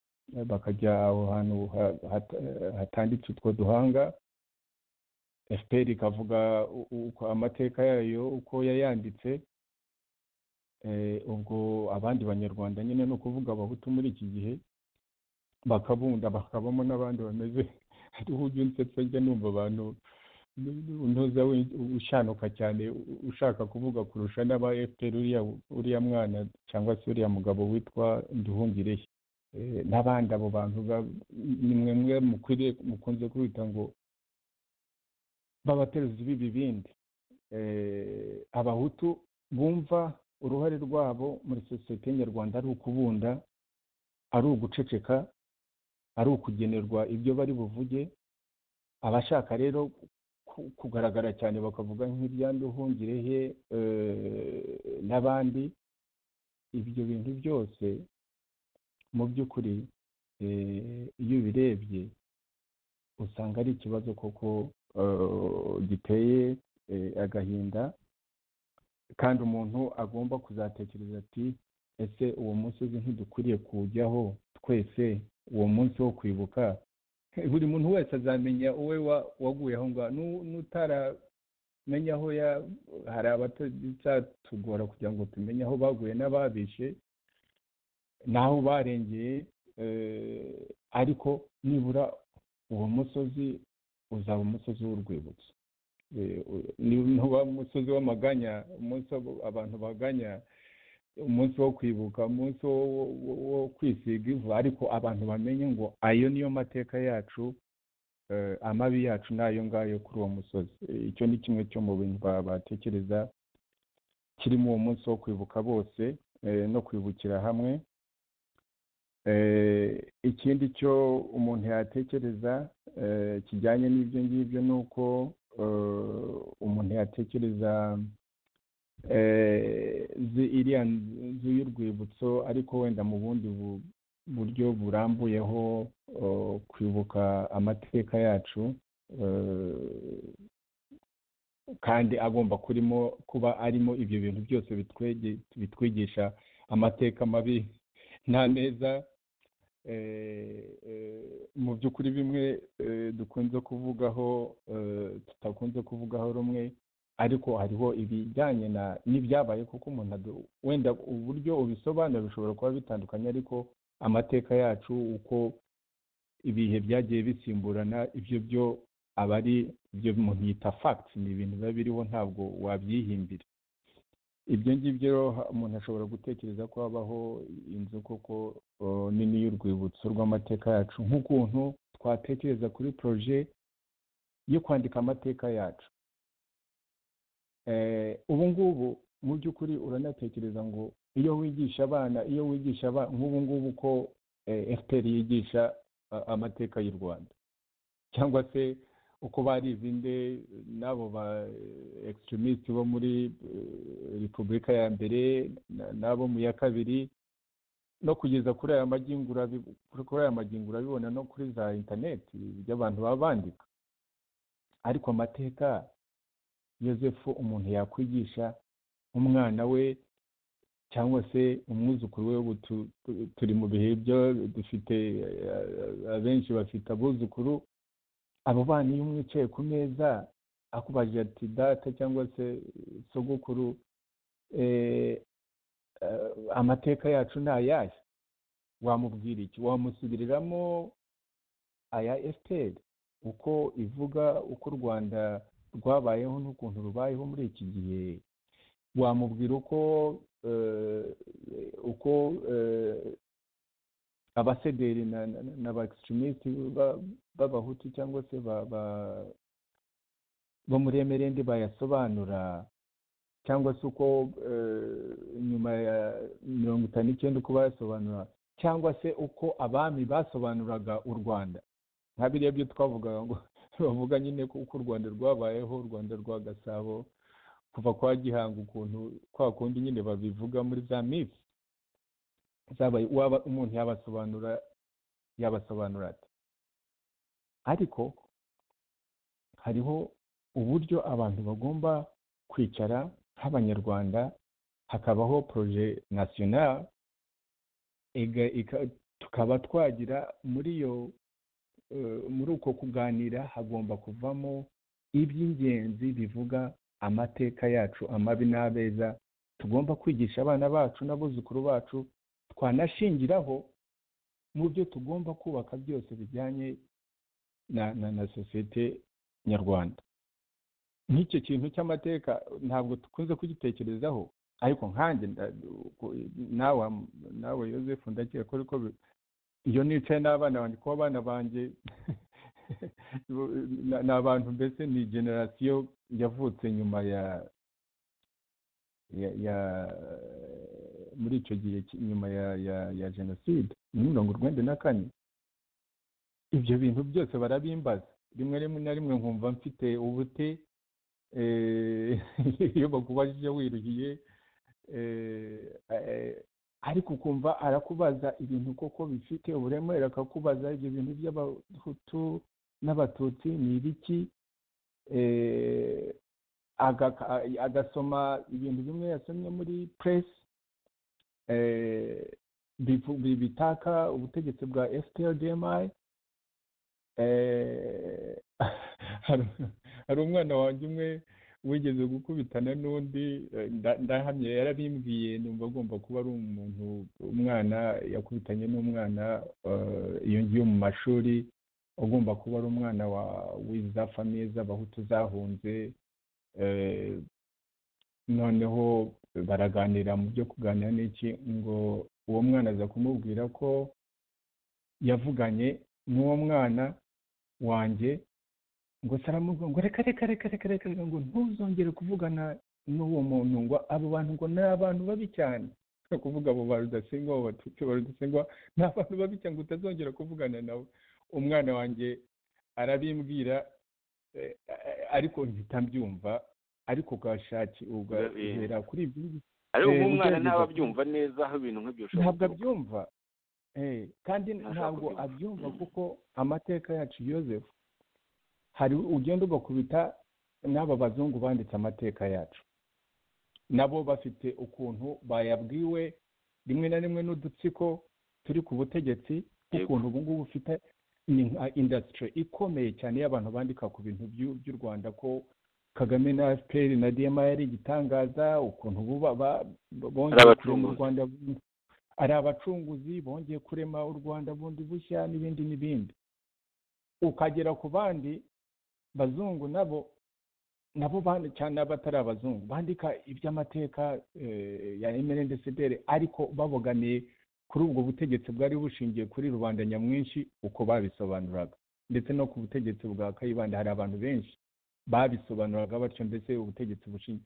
bakajya aho hantu ha- hata- hatanditse utwo duhanga fpr ikavuga u- uko amateka yayo uko yayanditse Eh, ubwo abandi banyarwanda nyine ni ukuvuga abahutu muri iki gihe bakabunda bakabamo n'abandi bameze ariho ujya unsetsa njya numva abantu ntuza ushanuka cyane u- ushaka kuvuga kurusha n'aba fpr uriya uriya mwana cyangwa se uriya mugabo witwa nduhungirehe Eh, n'abandi abo bantu ba- ni mwe mwe mukwiriye mukunze kwita ngo b'abatezi b'ibibindi Eh, abahutu bumva uruhare rwabo muri sosiyete nyarwanda ari ukubunda ari uguceceka ari ukugenerwa ibyo bari buvuge abashaka rero ku- kugaragara cyane bakavuga nk'ibyanduhungirehe n'abandi ibyo bintu byose mu by'ukuri eh, iyo ubirebye usanga ari ikibazo koko eh, giteye eh, agahinda kandi umuntu agomba kuzatekereza ati ese uwo munsi uzi ntidukwiriye kujyaho twese uwo munsi wo kwibuka buri muntu wese azamenya uwe wa- waguyeho ngo nu- nutaramenya aho ya hari abatazatugora kugira ngo tumenye aho baguye n'ababishe n'aho barengeye eh, ariko nibura uwo musozi uzaba umusozi w'urwibutso Eh, u- ni- nuba umusozi w'amaganya umunsi abo- abantu baganya umunsi wo kwibuka umunsi wo, wo- wo- wo kwisiga ivu ariko abantu bamenye ngo ayo niyo mateka yacu eh, amabi yacu ni ayo ngayo kuri uwo musozi Eh, icyo ni kimwe cyo mu bintu ba- batekereza kirimo uwo munsi wo kwibuka bose eh, no kwibukira hamwe Eh, ikindi cyo umuntu yatekereza eh, kijyanye n'ibyo ngibyo ni uko eh, umuntu yatekereza eh, zi- iriya nzu y'urwibutso ariko wenda mu bundi bu- buryo burambuyeho eh, kwibuka amateka yacu eh, kandi agomba kurimo kuba arimo ibyo bintu byose bitwege- bitwigisha amateka mabi nta neza eh, eh, mu by'ukuri bimwe eh, dukunze kuvugaho eh, tutakunze kuvugaho rumwe ariko hariho ibijyanye na n'ibyabaye kuko umuntu adu- wenda uburyo ubisobanura bishobora kuba bitandukanye ariko amateka yacu uko ibihe byagiye bisimburana ibyo byo aba ari ibyo umuntu yita facts ni ibintu biba biriho ntabwo wabyihimbira ibyo ngibyo rero ha- umuntu ashobora gutekereza ko habaho inzu koko o, nini y'urwibutso rw'amateka yacu nk'ukuntu twatekereza kuri proje yo kwandika amateka yacu Eh, ubu ngubu mu by'ukuri uranatekereza ngo iyo wigisha abana iyo wigisha abana nk'ubu ngubu ko eh, fpr yigisha a- amateka y'u rwanda cyangwa se uko barize inde n'abo ba extremist bo muri eh, repubulika ya mbere na- n'abo mu ya kabiri no kugeza kuri aya magingo urabi- kuri aya magingo urabibona no kuri za interineti ibyo abantu baba bandika ariko amateka yosefu umuntu yakwigisha umwana we cyangwa se umwuzukuru we ubu tu- tu- turi mu bihe byo dufite eh, abenshi bafite abuzukuru abo bana iyo umwe yicaye ku meza akubajije ati data cyangwa se sogokuru eh, eh, amateka yacu ni ayahe wamubwira iki wamusubiriramo aya fpr uko ivuga uko u rwanda rwabayeho n'ukuntu rubayeho muri iki gihe wamubwira uko eh, uko eh, abasederi na, na, na- na ba extremist ba- b'abahutu cyangwa se ba, ba, bo muri emerende bayasobanura cyangwa se uko eh, nyuma ya mirongo itanu n'icyenda uko bayasobanura cyangwa se uko abami basobanuraga u rwanda nka biriya byo twavugaga ngo bavuga nyine ko uko u rwanda rwabayeho u rwanda rwa gasabo kuva kwa gihanga ukuntu kwa kundi nyine babivuga muri za mifi zabaye waba umuntu yabasobanura yabasobanura ate ariko hariho uburyo abantu bagomba kwicara nk'abanyarwanda hakabaho proje nasiyonari tukaba twagira muri iyo muri uko kuganira hagomba kuvamo iby'ingenzi bivuga amateka yacu amabi n'abeza tugomba kwigisha abana bacu n'abuzukuru bacu twanashingiraho mu byo tugomba kubaka byose bijyanye na sosiyete nyarwanda nk'icyo kintu cy'amateka ntabwo dukunze kugitekerezaho ariko nkanjye nawe nawe yosefu ndakeka ko ariko iyo nicaye n'abana banjye kuba abana banjye ni abantu mbese ni generasiyo yavutse nyuma ya muri icyo gihe nyuma ya jenoside ni mirongo urwenda na kane ibyo bintu byose barabimbaza rimwe rimwe na rimwe nkumva mfite ubute iyo bakubajije wiruhiye ariko ukumva arakubaza ibintu koko bifite uburemere akakubaza ibyo bintu by'abahutu n'abatutsi ni ibiki agasoma ibintu bimwe yasomye muri puresi bitaka ubutegetsi bwa fprdmi hari umwana wanjye umwe wigeze gukubitana n'undi ndahamye yarabimbwiye numva agomba kuba ari umuntu umwana yakubitanye n'umwana iyo ngiyo mu mashuri agomba kuba ari umwana w'iza famiye z'abahutu zahunze noneho baraganira mu byo kuganira n'iki ngo uwo mwana aza kumubwira ko yavuganye n'uwo mwana wanjye ngo saramubwira ngo reka reka reka reka reka ngo ntuzongere kuvugana n'uwo muntu ngo abo bantu ngo ni abantu babi cyane no kuvuga abo barudasingwa abo batutsi barudasingwa ni abantu babi cyane ngo utazongera kuvugana nawe umwana wanjye arabimbwira ariko mpita mbyumva ariko ugashaki ugahera kuri ibyo ariko nk'umwana ntabwo abyumva neza aho ibintu nk'ibyo ushobora ntabwo abyumva kandi ntabwo abyumva kuko amateka yacu yozefu hari ugenda ugakubita n'aba bazungu banditse amateka yacu nabo bafite ukuntu bayabwiwe rimwe na rimwe n'udutsiko turi ku butegetsi ukuntu ubu ngubu ufite indasitiri ikomeye cyane y'abantu bandika ku bintu by'u rwanda ko kagame na fpr na dma yari igitangaza ukuntu bongeye kurema u rwanda ari abacunguzi bongeye kurema u rwanda bundi bushya n'ibindi n'ibindi ukagera ku bandi bazungu nabo nabo cyane abatari abazungu bandika iby'amateka ya emerendesederi ariko baboganiye kuri ubwo butegetsi bwari bushingiye kuri rubanda nyamwinshi uko babisobanuraga ndetse no ku butegetsi bwa kayibanda hari abantu benshi babisobanuraga batyo mbese ubutegetsi bushingiye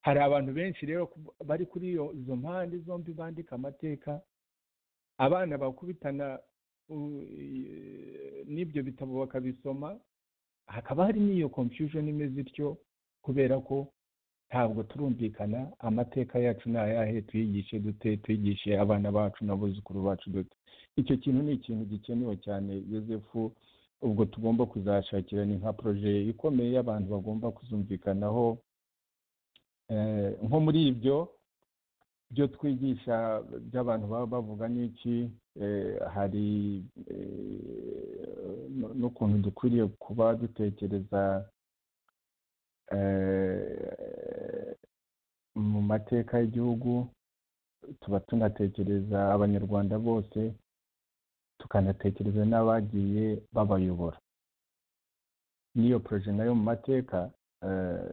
hari abantu benshi rero bari kuri izo mpande zombi bandika amateka abana bakubitana n'ibyo bitabo bakabisoma hakaba hari n'iyo confusion imeze ityo kubera ko ntabwo turumvikana amateka yacu ni ayahe tuyigishe dute tuyigishe abana bacu n'abuzukuru bacu dute icyo kintu ni ikintu gikenewe cyane yosefu ubwo tugomba kuzashakira ni nka poroje ikomeye y'abantu bagomba kuzumvikanaho nko muri ibyo byo twigisha by'abantu baba bavuga n'iki hari n'ukuntu dukwiriye kuba dutekereza mu mateka y'igihugu tuba tunatekereza abanyarwanda bose tukanatekereza n'abagiye babayobora n'iyo poroje nayo mu mateka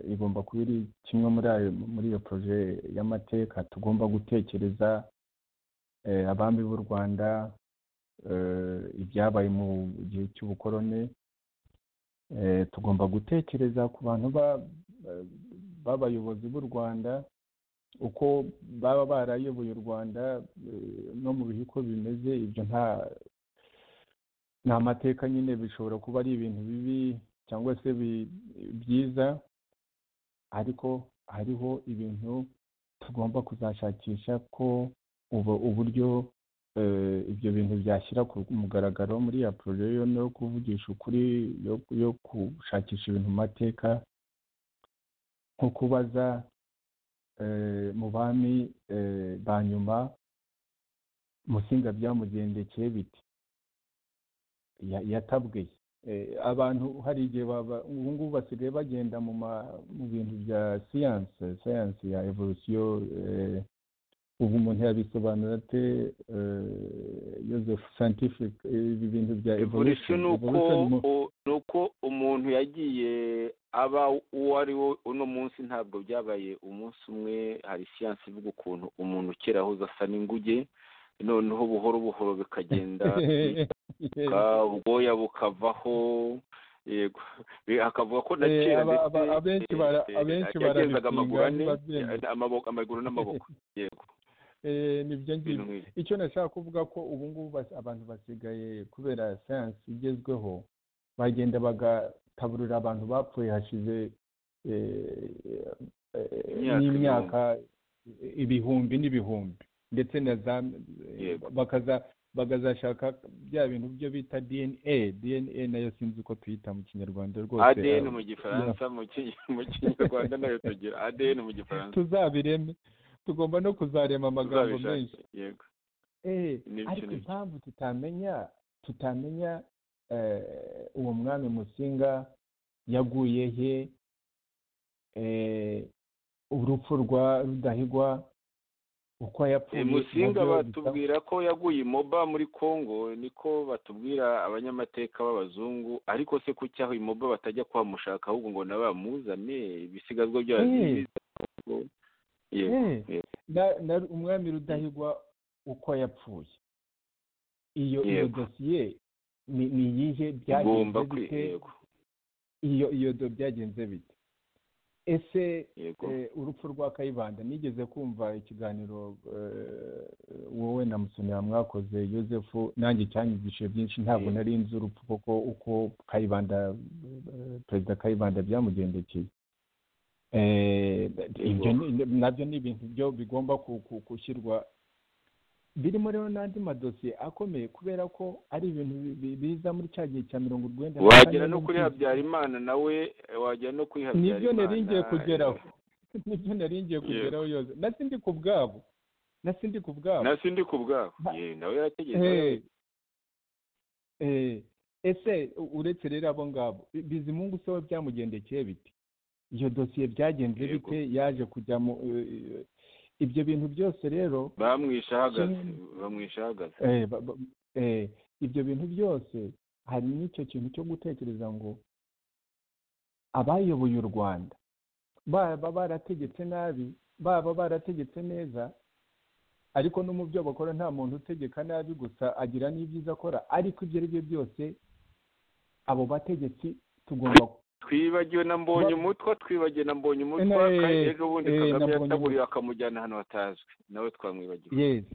igomba kuba iri kimwe muri ayo muri iyo poroje y'amateka tugomba gutekereza abami b'u rwanda ibyabaye mu gihe cy'ubukoroni tugomba gutekereza ku bantu b'abayobozi b'u rwanda uko baba barayoboye u rwanda no mu bihe uko bimeze ibyo nta ni amateka nyine bishobora kuba ari ibintu bibi cyangwa se byiza ariko hariho ibintu tugomba kuzashakisha ko uburyo ibyo bintu byashyira ku mugaragaro muri ya poroje yo kuvugisha ukuri yo gushakisha ibintu mu mateka nko kubaza mu bami ba nyuma musinga byamugendekeye biti Ya- yatabwiye Eh, abantu hari igihe baba ubu ngubu basigaye bagenda mu ma- mu bintu bya siyanse siyanse ya evolusiyo eh, ubu umuntu yabisobanura ate eh, Joseph scientific eh, ibi bintu bya evolution ni uko Evolution mu- u- ni uko umuntu yagiye aba uwo ari we uno munsi ntabwo byabaye umunsi umwe hari siyansi ivuga ukuntu umuntu kera ahuza asa n'inguge noneho buhoro buhoro bikagenda bika, ubwoya bukavaho yego Bi- hakavuga ko na Eh, kera aba- aba- abenshi bara- eh, abenshi yagendaga barabipinga, amaguru ane ntibabyemera. amaboko amaguru n'amaboko yego Eh, nibyo ngibyo ibintu nk'ibyo icyo nashaka kuvuga ko ubu ngubu bas- abantu basigaye kubera siyansi igezweho bagenda bagataburira abantu bapfuye hashize eh, eh, Imyaka n'imyaka ibihumbi n'ibihumbi ndetse na za Yego. bakaza bakazashaka bya bintu byo bita dna dna nayo sinzi uko tuyita mu kinyarwanda rwose adn ah, mu gifaransa mu Ki- mu kinyarwanda nayo tugira adn mu gifaransa tuzabireme tugomba no kuzarema amagambo Tuzabishaka, menshi yego Eh, Nibyo, ariko nibyo. impamvu tutamenya tutamenya eh, uwo mwami musinga yaguye he eh, urupfu rwa rudahigwa uko yapfuye Eh, musinga nabyo bisa- batubwira ko yaguye imoba muri congo niko batubwira abanyamateka b'abazungu ariko se kuki aho imoba batajya kuhamushaka ahubwo ngo nabamuzane ibisigazwa byayo Eh. biza Congo. yego Eh, na- na- umwami rudahigwa uko yapfuye iyo iyo Yego. dosiye ni ni iyihe ugomba byagenze kwi bite yego iyo iyo do byagenze bite ese yego Eh, urupfu rwa kayibanda nigeze kumva ikiganiro eh, wowe na musonera mwakoze yosefu nanjye cyanyigishije byinshi ntabwo Eh. nari nzi urupfu kuko uko kayibanda eh, perezida kayibanda byamugendekeye Eh, ibyo ni- nabyo ni ibintu byo bigomba ku- ku- gushyirwa birimo rero n'andi madosiye akomeye kubera ko ari ibintu bi- bi- biza muri cya gihe cya mirongo urwenda na wagera no kane kuri n'ubwinshi. habyarimana nawe eh, wagera no kuri habyarimana nibyo nari ngiye kugeraho nibyo nari ngiye Yego. kugeraho yose nasi ndi ku bwabo nasi ndi ku bwabo nasi ndi ku bwabo Ma- Ye, nawe yarategetse Eh. Eh, ese u- uretse rero abo ngabo Bi- bizimungu se we byamugendekeye bite iyo dosiye byagenze Yego. bite yaje kujya mu eh, eh, ibyo bintu byose rero bamwishe ahagaze Kimwe- bamwishe ahagaze Eh, ba- ba- eh, ibyo bintu byose hari n'icyo kintu cyo gutekereza ngo abayoboye u rwanda baba barategetse nabi baba barategetse neza ariko no mu byo bakora nta muntu utegeka nabi gusa agira n'ibyiza akora ariko ibyo ari byo byose abo bategetsi tugomba twibagiwe na mbonye Ba- umutwa twibagiwe na mbonye umutwa Eh, kandi ejo bundi eh, na kagame Mbonye yataburiye Umutwa. akamujyana ahantu hatazwi nawe twamwibagiwe yes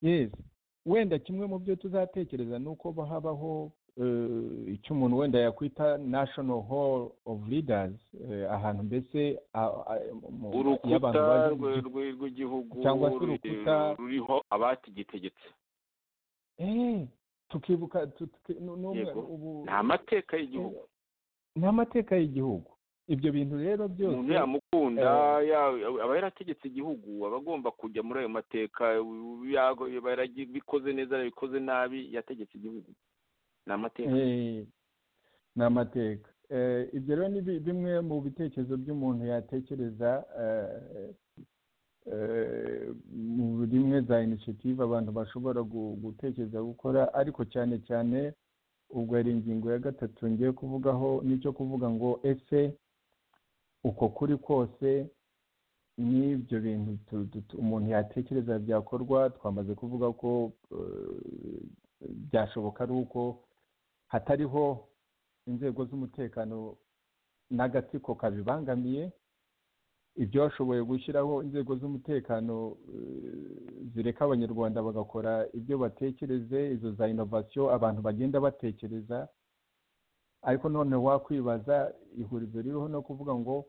yes wenda kimwe mu byo tuzatekereza ni uko habaho eh, icyo umuntu wenda yakwita national hall of leaders eh, ahantu mbese a- a- mu- y'abantu urukuta bazi- rwe- rwe- rw'igihugu Cyangwa se ruri- urukuta. ruriho abatigitegetse Eh, tukibuka tu- tuki- nu- n'umwe- Yego. ubu- ni amateka y'igihugu ni amateka y'igihugu ibyo bintu rero umuntu byose yamukunda ya- aba yarategetse igihugu aba agomba kujya muri ayo mateka ya- yarabikoze neza yarabikoze nabi yategetse igihugu ni amateka Eh, ni amateka Eh, ibyo rero ni bi- bimwe mu bitekerezo by'umuntu yatekereza eh, eh, mu rimwe za inisiyative abantu bashobora gu- gutekereza gukora ariko cyane cyane ubwo ari ingingo ya gatatu ngiye kuvugaho n'icyo kuvuga ngo ese uko kuri kose n'ibyo bintu tu- tu- tu- umuntu yatekereza byakorwa twamaze kuvuga ko eh, byashoboka ari uko hatariho inzego z'umutekano n'agatsiko kabibangamiye ibyashoboye gushyiraho inzego z'umutekano eh, zireka abanyarwanda bagakora ibyo batekereze izo za inovasiyo abantu bagenda batekereza ariko none wakwibaza ihurizo ririho no kuvuga ngo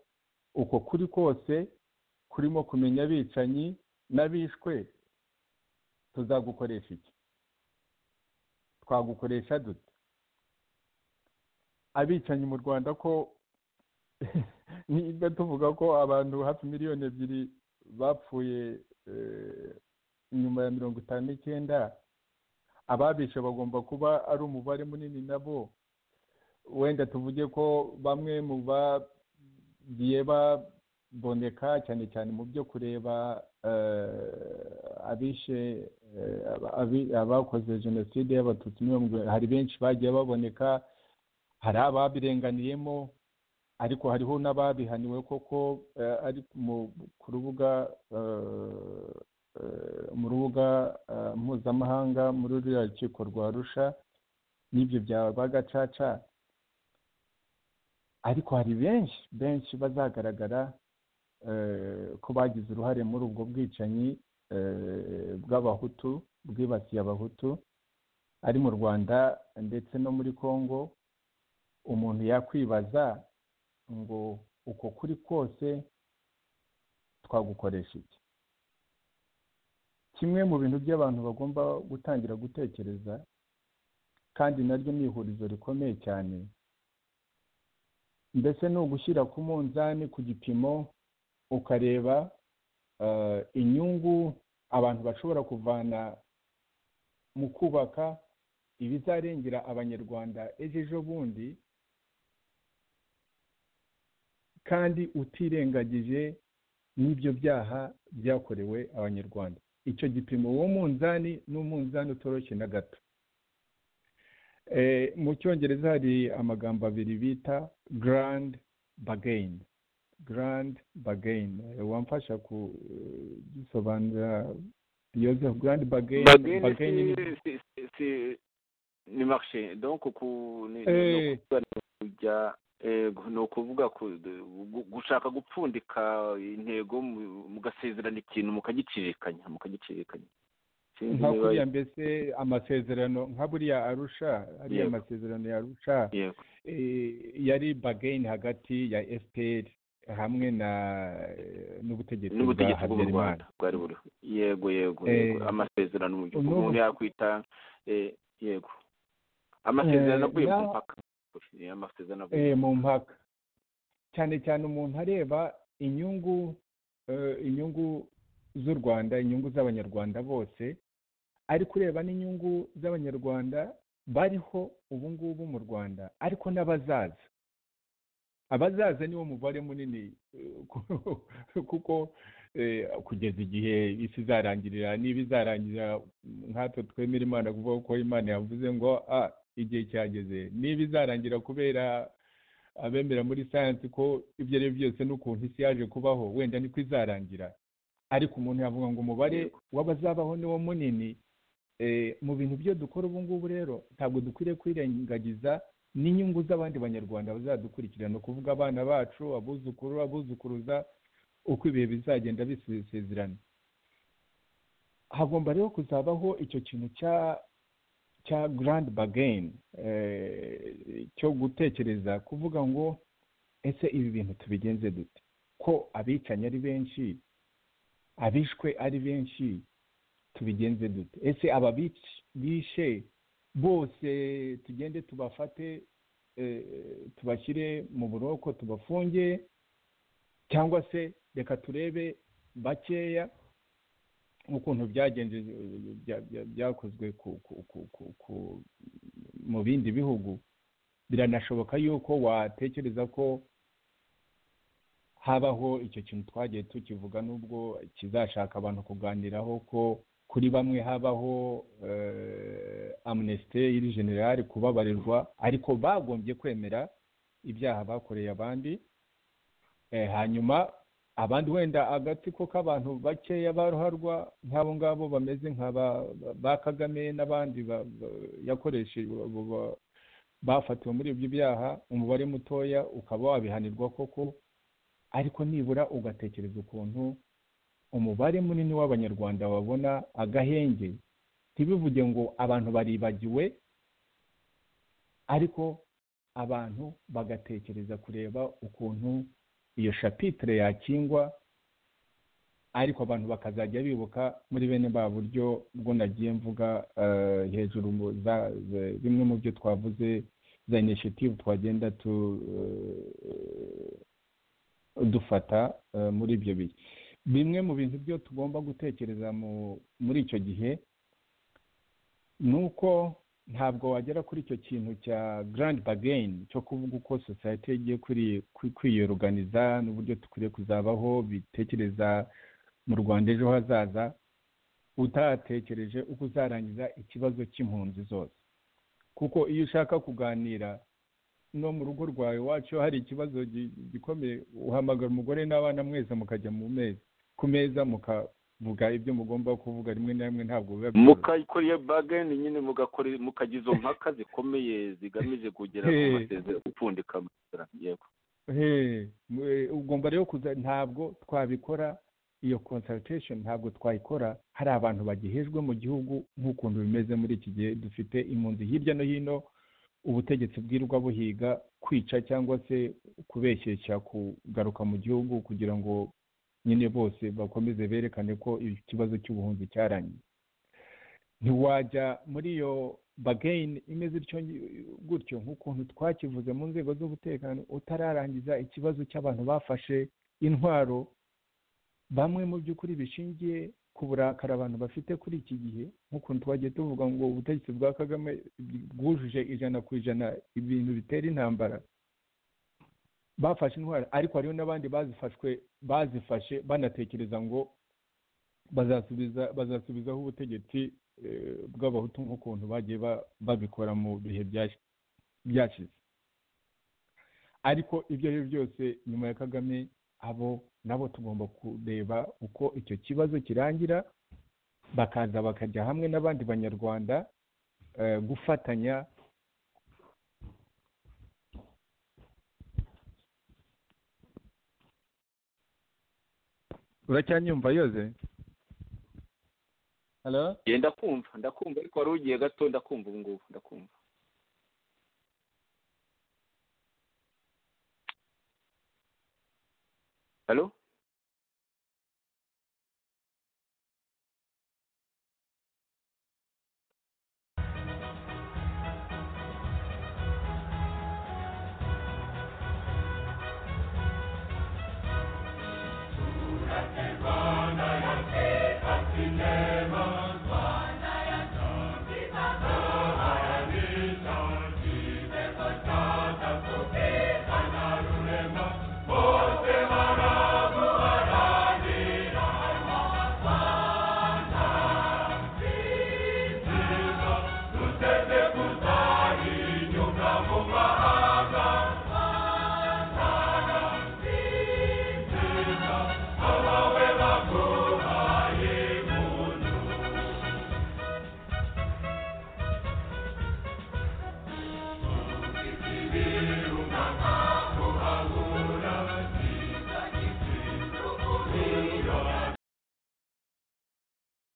uko kuri kose kurimo kumenya abicanyi n'abishwe tuzagukoresha iki twagukoresha dute abicanyi mu rwanda ko niba tuvuga ko abantu hafi miliyoni ebyiri bapfuye eh, nyuma ya mirongo itanu n'icyenda ababishe bagomba kuba ari umubare munini nabo wenda tuvuge ko bamwe mu bagiye baboneka cyane cyane mu byo kureba abishe abakoze jenoside y'abatutsi hari benshi bagiye baboneka hari ababirenganiyemo ariko hariho n'ababihaniwe koko ari ku rubuga mu rubuga mpuzamahanga muri ruriya rukiko rwa rusha n'ibyo byaba gacaca ariko hari benshi benshi bazagaragara ko bagize uruhare muri ubwo bwicanyi bw'abahutu bwibasiye abahutu ari mu rwanda ndetse no muri congo umuntu yakwibaza ngo uko kuri kose twagukoresha iki kimwe mu bintu by'abantu bagomba gutangira gutekereza kandi naryo ni ihurizo rikomeye cyane mbese ni ugushyira ku munzani ku gipimo ukareba inyungu abantu bashobora kuvana mu kubaka ibizarengera abanyarwanda ejo ejo bundi kandi utirengagije n'ibyo byaha byakorewe abanyarwanda icyo gipimo uwo munzani ni umunzani utoroshye na gato mu cyongereza hari amagambo abiri bita garandi bagayini garandi bagayini wamfasha kubisobanura yosef garandi bagayini bagayini ni marishe donko ku kujya ni ukuvuga gushaka gupfundika intego mugasezerana ikintu mukagicirikanya mukagicirikanya nka kuriya mbese amasezerano nka buriya arusha ariya amasezerano yarusha yari bagayini hagati ya efuperi hamwe na n'ubutegetsi n'ubutegetsi bw'u rwanda bwari buriho yego yego amasezerano mu gihugu umuntu yakwita yego amasezerano avuye mu mpaka mu mpaka cyane cyane umuntu areba inyungu inyungu z'u rwanda inyungu z'abanyarwanda bose ariko ureba n'inyungu z'abanyarwanda bariho ubu ngubu mu rwanda ariko n'abazaza abazaza niwo mubare munini kuko kugeza igihe isi izarangirira niba izarangirira nkatwe twemera imana kuvuga ko imana yavuze ngo igihe cyageze niba izarangira kubera abemera muri sayansi ko ibyo ari byo byose n'ukuntu isi yaje kubaho wenda niko izarangira ariko umuntu yavuga ngo umubare w'abazabaho niwo munini mu bintu byo dukora ubu ngubu rero ntabwo dukwiriye kwirengagiza n'inyungu z'abandi banyarwanda bazadukurikirana ukuvuga abana bacu abuzukuru abuzukuruza uko ibihe bizagenda bisezerana hagomba rero kuzabaho icyo kintu cya cya garandi bagayini cyo gutekereza kuvuga ngo ese ibi bintu tubigenze dute ko abicanye ari benshi abishwe ari benshi tubigenze dute ese aba bishe bose tugende tubafate tubashyire mu buroko tubafunge cyangwa se reka turebe bakeya nk'ukuntu byagenze byakozwe mu bindi bihugu biranashoboka yuko watekereza ko habaho icyo kintu twagiye tukivuga n'ubwo kizashaka abantu kuganiraho ko kuri bamwe habaho amunesite y'iri generale kubabarirwa ariko bagombye kwemera ibyaha bakoreye abandi hanyuma abandi wenda agatsiko k'abantu bakeya baruharwa nk'abo ngabo bameze nka ba kagame n'abandi yakoresheje bafatiwe muri ibyo byaha umubare mutoya ukaba wabihanirwa koko ariko nibura ugatekereza ukuntu umubare munini w'abanyarwanda babona agahenge ntibivuge ngo abantu baribagiwe ariko abantu bagatekereza kureba ukuntu iyo shapitire yakingwa ariko abantu bakazajya bibuka muri bene ba buryo bwo nagiye mvuga hejuru bimwe mu byo twavuze za inishitivu twagenda dufata muri ibyo bihe bimwe mu bintu byo tugomba gutekereza muri icyo gihe ni uko ntabwo wagera kuri icyo kintu cya garandi bageni cyo kuvuga uko sosiyete igiye kwiyoruganiza n'uburyo dukwiye kuzabaho bitekereza mu rwanda ejo hazaza utatekereje uko uzarangiza ikibazo cy'impunzi zose kuko iyo ushaka kuganira no mu rugo rwawe wacu hari ikibazo gikomeye uhamagara umugore n'abana mwese mukajya mu meza ku meza mukavuga ibyo mugomba kuvuga rimwe na rimwe ntabwo biba byiza mukayikora iyo bageni nyine mukagira izo mpaka zikomeye zigamije kugera ku masezerano upfundika amasezerano yego ugomba rero kuza ntabwo twabikora iyo consultation ntabwo twayikora hari abantu bagihejwe mu gihugu nk'ukuntu bimeze muri iki gihe dufite impunzi hirya no hino ubutegetsi bwirwa buhiga kwica cyangwa se kubeshyeshya kugaruka mu gihugu kugira ngo nyine bose bakomeze berekane ko ikibazo cy'ubuhunzi cyarangiye ntiwajya muri iyo bageni imeze gutyo nk'ukuntu twakivuze mu nzego z'umutekano utararangiza ikibazo cy'abantu bafashe intwaro bamwe mu by'ukuri bishingiye ku burakari abantu bafite kuri iki gihe nk'ukuntu twagiye tuvuga ngo ubutegetsi bwa kagame bwujuje ijana ku ijana ibintu bitera intambara bafashe intwara ariko hariho n'abandi bazifashwe bazifashe banatekereza ngo bazasubiza bazasubizaho ubutegetsi bw'abahutu nk'ukuntu bagiye babikora mu bihe byashize ariko ibyo ari byo byose nyuma ya kagame abo nabo tugomba kureba uko icyo kibazo kirangira bakaza bakajya hamwe n'abandi banyarwanda gufatanya uracyanyumva yoze ndakumva ndakumva ariko wari ugiye gato ndakumva ubu ngubu ndakumva halo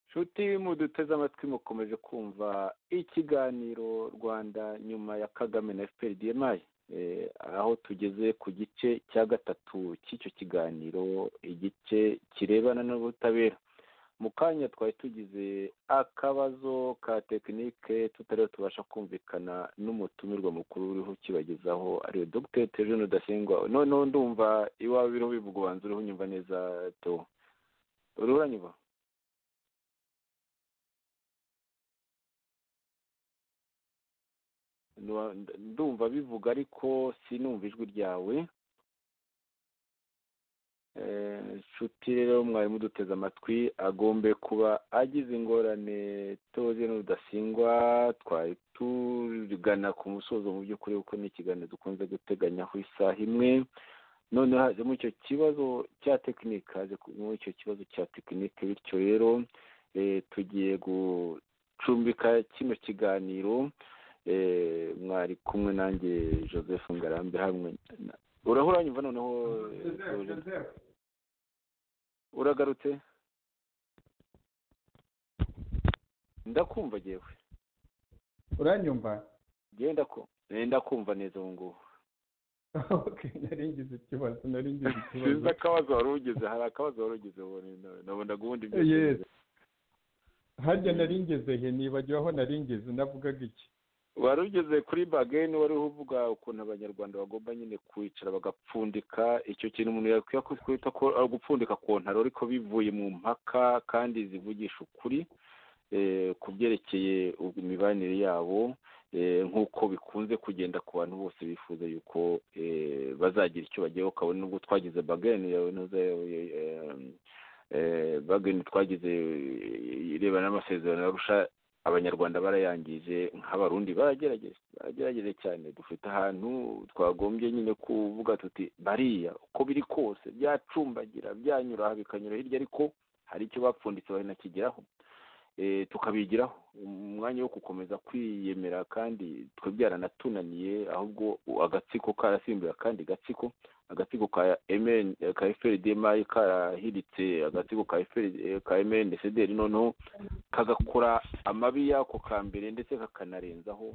inshuti muduteze amatwi mukomeje kumva ikiganiro rwanda nyuma ya kagame na fpr dmi aho tugeze ku gice cya gatatu cy'icyo kiganiro igice kirebana n'ubutabera mu kanya twari tugize akabazo ka tekinike tutariho tubasha kumvikana n'umutumirwa mukuru uriho ukibagezaho ariwe dogiteri tejean rudasingwa noneho ndumva iwawe uriho bivuga ubanza uriho unyumva neza do uriho uranyumva ndumva bivuga ariko sinumva ijwi ryawe inshuti rero mwarimu duteze amatwi agombe kuba agize ingorane toze n'udasingwa twari turigana ku musozo mu by'ukuri kuko ni ikiganiro dukunze guteganyaho isaha imwe noneho haje muri icyo kibazo cya tekinike haje muri icyo kibazo cya tekinike bityo rero tugiye gucumbika kino kiganiro mwari kumwe nanjye joseph ngarambe hamwe urahura nyumva noneho uragarutse ndakumva ngewe uranyumva ngenda kumva neza ubu ngubu naringize ikibazo naringize ikibazo sinzi akabazo wari ugize hari akabazo wari ugize nabona guhunda ibyo harya naringeze he nibagiwe aho naringeze navugaga iki wari ugeze kuri bageni wari uvuga ukuntu abanyarwanda bagomba nyine kwicara bagapfundika icyo kintu umuntu yakwiye kwita ko ari ugupfundika ku ntaro ariko bivuye mu mpaka kandi zivugisha ukuri ku byerekeye imibanire yabo nk'uko bikunze kugenda ku bantu bose bifuza yuko bazagira icyo bagiye ukabona nubwo twagize bageni yawe bageni twagize irebana n'amasezerano yarusha abanyarwanda barayangije nk'abarundi baragerageza baragerageje cyane dufite ahantu twagombye nyine kuvuga tuti bariya uko biri kose byacumbagira byanyura aha bikanyura hirya ariko hari icyo bapfunditse barinakigeraho tukabigiraho umwanya wo gukomeza kwiyemera kandi twe byaranatunaniye ahubwo agatsiko karasimbuye akandi gatsiko agatsiko ka emeni ka eferidemayi karahiritse agatsiko ka emeni sederi noneho kagakora amabi yako ka mbere ndetse kakanarenzaho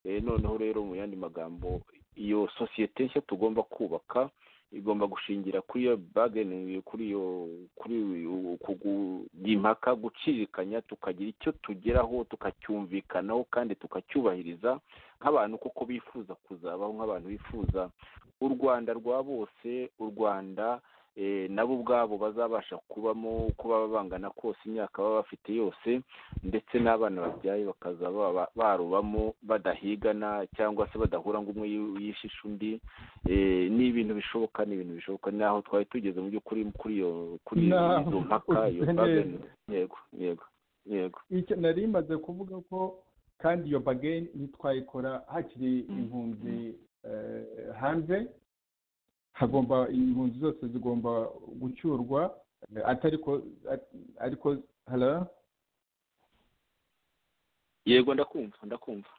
noneho rero mu yandi magambo iyo sosiyete nshya tugomba kubaka igomba gushingira kuri iyo bageni kuri iyo kuri impaka gucirikanya tukagira icyo tugeraho tukacyumvikanaho kandi tukacyubahiriza nk'abantu kuko bifuza kuzabaho nk'abantu bifuza u rwanda rwa bose u rwanda nabo ubwabo bazabasha kubamo uko baba bangana kose imyaka baba bafite yose ndetse n'abana babyaye bakaza barubamo badahigana cyangwa se badahura ngo umwe yishishe undi ni ibintu bishoboka ni ibintu bishoboka naho twari tugeze mu by'ukuri kuri iyo kuri izo mpaka iyo bageni yego yego yego icyo nari imaze kuvuga ko kandi iyo bageni ntitwayikora hakiri impunzi hanze hagomba impunzi zose zigomba gucyurwa atariko ariko hara yego ndakumva ndakumva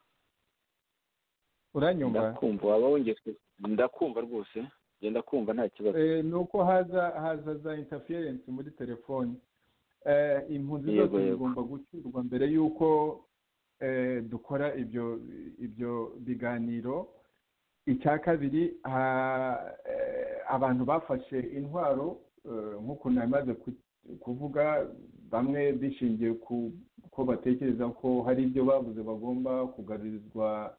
uranyumva ndakumva waba wongeye ndakumva rwose genda kumva nta kibazo ni uko haza haza za interference muri telefoni impunzi Yego, zose yego. zigomba gucyurwa mbere y'uko eh, dukora ibyo ibyo biganiro icya kabiri ha- eh, abantu bafashe intwaro eh, nk'uko namaze kuvuga bamwe bishingiye ku ko batekereza ko hari ibyo bavuze bagomba kugarurizwa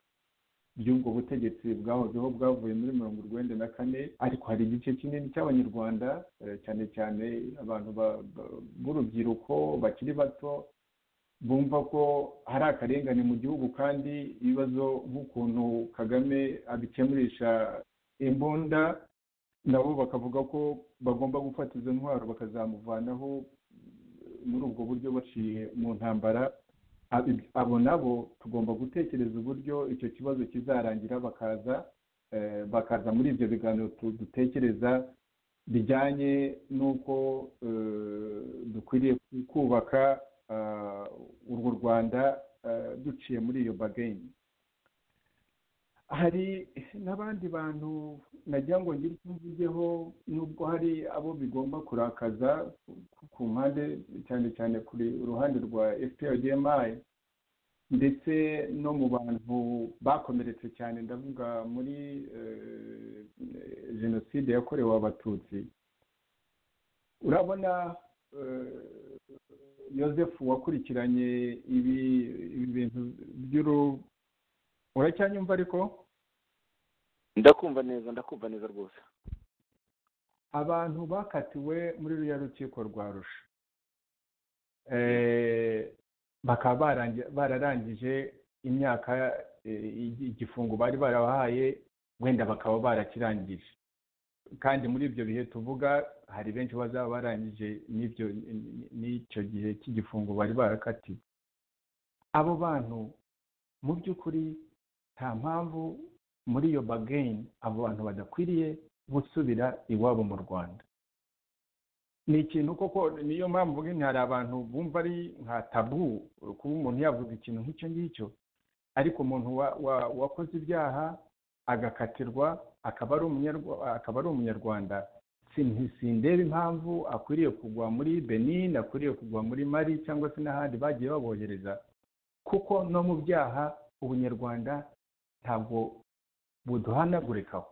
by'ubwo butegetsi bwahozeho bwavuye muri mirongo urwenda na kane ariko hari igice kinini cy'abanyarwanda eh, cyane cyane abantu ba- ba- b'urubyiruko bakiri bato bumva ko hari akarengane mu gihugu kandi ibibazo nk'ukuntu kagame abikemurisha imbunda nabo bakavuga ko bagomba gufata izo ntwaro bakazamuvanaho muri ubwo buryo baciye mu ntambara Ab- abo nabo tugomba gutekereza uburyo icyo kibazo kizarangira bakaza eh, bakaza muri ibyo biganiro tu- dutekereza bijyanye n'uko eh, dukwiriye kubaka ah, urwo rwanda ah, duciye muri iyo bageni hari n'abandi bantu nagira ngo ngire icyo mvugeho nubwo hari abo bigomba kurakaza ku- ku mpande cyane cyane kuri uruhande rwa fprdmi ndetse no mu bantu bakomeretse cyane ndavuga muri eh, jenoside yakorewe abatutsi urabona eh, Joseph wakurikiranye ibi ibi bintu by'uru uracyanyumva ariko ndakumva neza ndakumva neza rwose abantu bakatiwe muri ruriya rukiko rwa rusha Eh, bakaba barangi- bararangije imyaka eh, igi- igifungo bari barabahaye wenda bakaba barakirangije kandi muri ibyo bihe tuvuga hari benshi bazaba barangije n'ibyo n'icyo gihe cy'igifungo bari barakatiwe abo bantu mu by'ukuri nta mpamvu muri iyo bageni abo bantu badakwiriye gusubira iwabo mu rwanda ni ikintu koko niyo mpamvu nyine hari abantu bumva ari nka tabu kuba umuntu yavuga ikintu nk'icyo ngicyo ariko umuntu wa- wa- wakoze ibyaha agakatirwa akaba ari umunyarwa- akaba ari umunyarwanda sin- sindeba impamvu akwiriye kugwa muri benin akwiriye kugwa muri mari cyangwa se n'ahandi bagiye babohereza kuko no mu byaha ubunyarwanda ntabwo buduhanagurikaho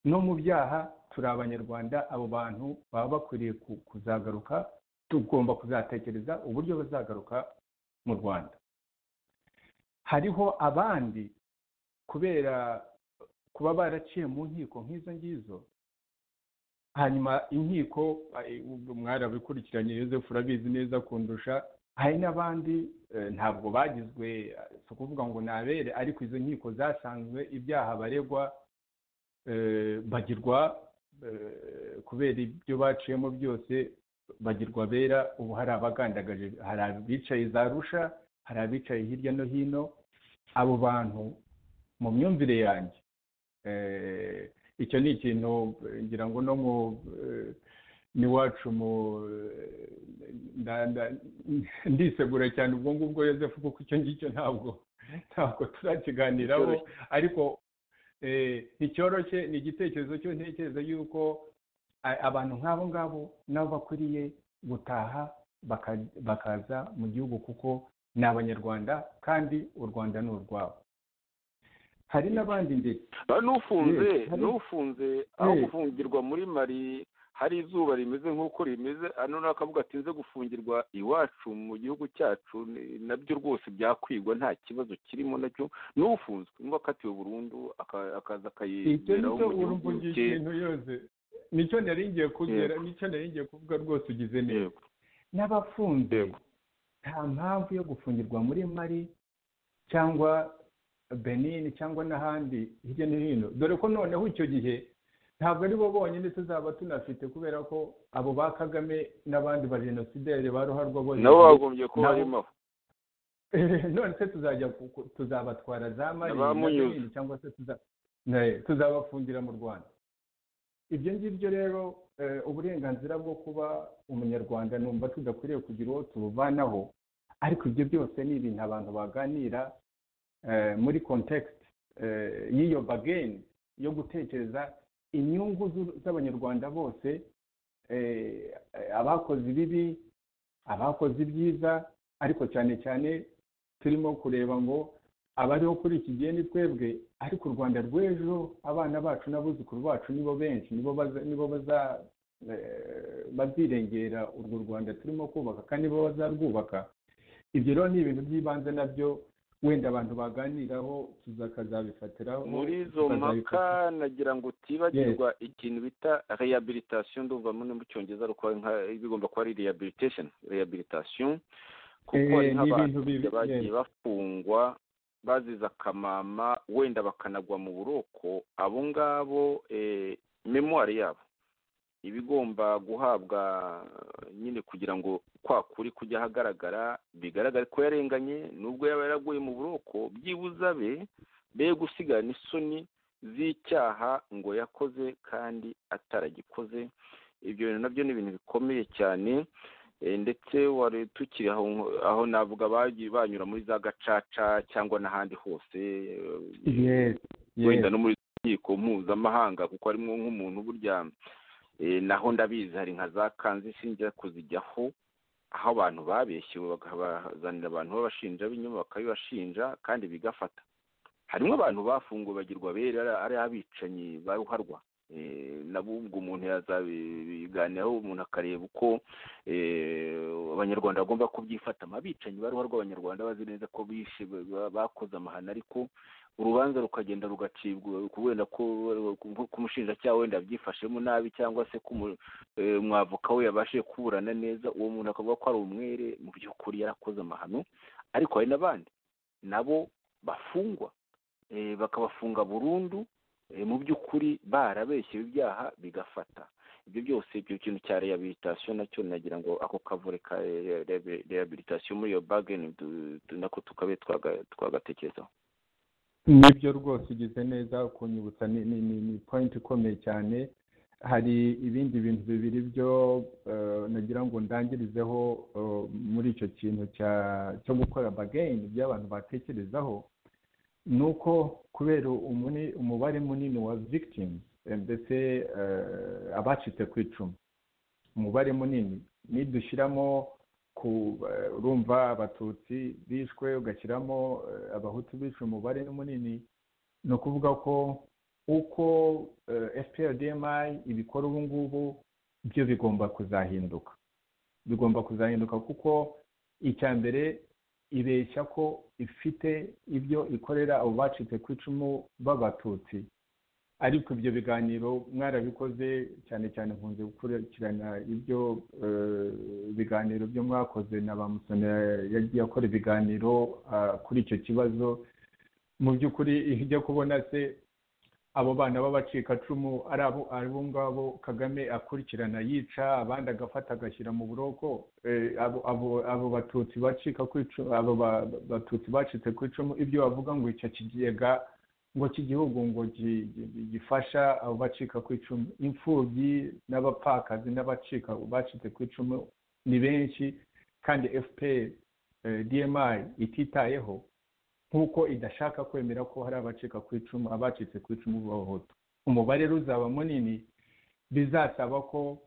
no mu byaha turi abanyarwanda abo bantu baba bakwiriye ku- kuzagaruka tugomba kuzatekereza uburyo bazagaruka mu rwanda hariho abandi kubera kuba baraciye mu nkiko nk'izo ngizo hanyuma inkiko mwarabikurikiranye yosefu urabizi neza kundusha hari n'abandi ntabwo bagizwe si ukuvuga ngo nabere ariko izo nkiko zasanzwe ibyaha baregwa bagirwa kubera ibyo baciyemo byose bagirwa bera ubu hari abagandagaje hari abicaye za rusha hari abicaye hirya no hino abo bantu mu myumvire yanjye icyo ni ikintu ngira ngo no mu n'iwacu ndisegura cyane ubwo ngubwo yosefu kuko icyo ngicyo ntabwo ntabwo turakiganiraho ariko nticyoroshye ni igitekerezo cyo ntekereza yuko abantu nk'abo ngabo nabo bakwiriye gutaha bakaza mu gihugu kuko ni abanyarwanda kandi u rwanda ni urwabo hari n'abandi ndetse n'ufunze n'ufunze aho gufungirwa muri mari hari izuba rimeze nk'uko rimeze hano n'akavuga ati nze gufungirwa iwacu mu gihugu cyacu nabyo rwose byakwigwa nta kibazo kirimo nacyo n'ufunzwe niba akatiwe burundu akaza akayiberaho mu gihugu cye nicyo ngiye kugera nicyo ngiye kuvuga rwose ugize neza n'abafunze nta mpamvu yo gufungirwa muri mari cyangwa benini cyangwa n'ahandi hirya no hino dore ko noneho icyo gihe ntabwo ari bo bonyine tuzaba tunafite kubera ko abo ba kagame n'abandi ba jenosideri ba ruharwa bose nabo bagombye kuba barimo none se tuzajya tuzabatwara za mari cyangwa se tuzabafungira mu rwanda ibyo ngibyo rero uburenganzira bwo kuba umunyarwanda numva tudakwiriye kugira uwo tubuvanaho ariko ibyo byose ni ibintu abantu baganira muri kontekisite y'iyo bageni yo gutekereza inyungu z'abanyarwanda bose abakoze ibibi abakoze ibyiza ariko cyane cyane turimo kureba ngo abariho kuri iki gihe ni twebwe ariko u rwanda rw'ejo abana bacu n'abuzukuru bacu nibo benshi nibo bazirengera urwo rwanda turimo kubaka kandi nibo bazarwubaka ibyo rero ni ibintu by'ibanze nabyo wenda abantu baganiraho tuzakazabifatiraho muri izo mpaka nagira ngo utibagirwa ikintu bita rehabilitation ndumva muri mu cyongereza bigomba kuba ari rehabilitation rehabilitation kuko hari nk'abantu bagiye bafungwa bazize akamama wenda bakanagwa mu buroko abo ngabo memuwari yabo iba igomba guhabwa nyine kugira ngo kwa kuri kujya ahagaragara bigaragare ko yarenganye nubwo yaba yaraguye mu buroko byibuze abe be gusigarana isoni z'icyaha ngo yakoze kandi ataragikoze ibyo bintu nabyo ni ibintu bikomeye cyane ndetse wari tukiri aho navuga bagiye banyura muri za gacaca cyangwa n'ahandi hose wenda no muri rukiko mpuzamahanga kuko harimo nk'umuntu burya naho ndabizi hari nka za kanzu ishingira kuzijyaho aho abantu babeshyewe bakabazanira abantu b'abashinja b'inyuma bakabibashinja kandi bigafata harimo abantu bafunguwe bagirwa bera ari abicanyi ba ruharwa nabo ubwo umuntu yazabiganiraho umuntu akareba uko abanyarwanda bagomba kubyifatamo abicanyi ba ruharwa abanyarwanda bazi neza ko bishe bakoze amahano ariko urubanza rukagenda rugacibwa wenda ko umushinjacyaha wenda byifashemo nabi cyangwa se ko umwavoka we yabashe kuburana neza uwo muntu akavuga ko ari umwere mu by'ukuri yarakoze amahano ariko hari n'abandi nabo bafungwa bakabafunga burundu mu by'ukuri barabeshye ibyaha bigafata ibyo byose ibyo kintu cya rehabilitation nacyo nagira ngo ako kavure ka rehabilitation muri iyo bageni nako tukabe twagatekerezaho nibyo rwose ugize neza kunyibutsa ni pointi ikomeye cyane hari ibindi bintu bibiri byo nagira ngo ndangirizeho muri icyo kintu cyo gukora bageni by'abantu batekerezaho ni uko kubera umubare munini wa victims ndetse abacitse ku icumu umubare munini nidushyiramo urumva abatutsi bishwe ugashyiramo abahutu bishwe umubare munini ni ukuvuga ko uko fprdmi ibikora ubu ngubu byo bigomba kuzahinduka bigomba kuzahinduka kuko icya mbere ibeshya ko ifite ibyo ikorera abo bacitse ku icumu b'abatutsi ariko ibyo biganiro mwarabikoze cyane cyane nkunze gukurikirana ibyo biganiro byo mwakoze na ba musoni yagiye akora ibiganiro kuri icyo kibazo mu by'ukuri ijya kubona se abo bana b'abacikacumu ari abo ngabo kagame akurikirana yica abandi agafata agashyira mu buroko abo batutsi bacika ku icumu abo batutsi bacitse ku icumu ibyo bavuga ngo icyo kigega ngo iki gihugu ngo gifasha abo bacika ku icumu imfubyi n'abapfakazi n'abacika bacitse ku icumu ni benshi kandi fpr dmi ititayeho nk'uko idashaka kwemera ko hari abacika ku icumu abacitse ku icumu b'abahutu umubare ruzaba munini bizasaba ko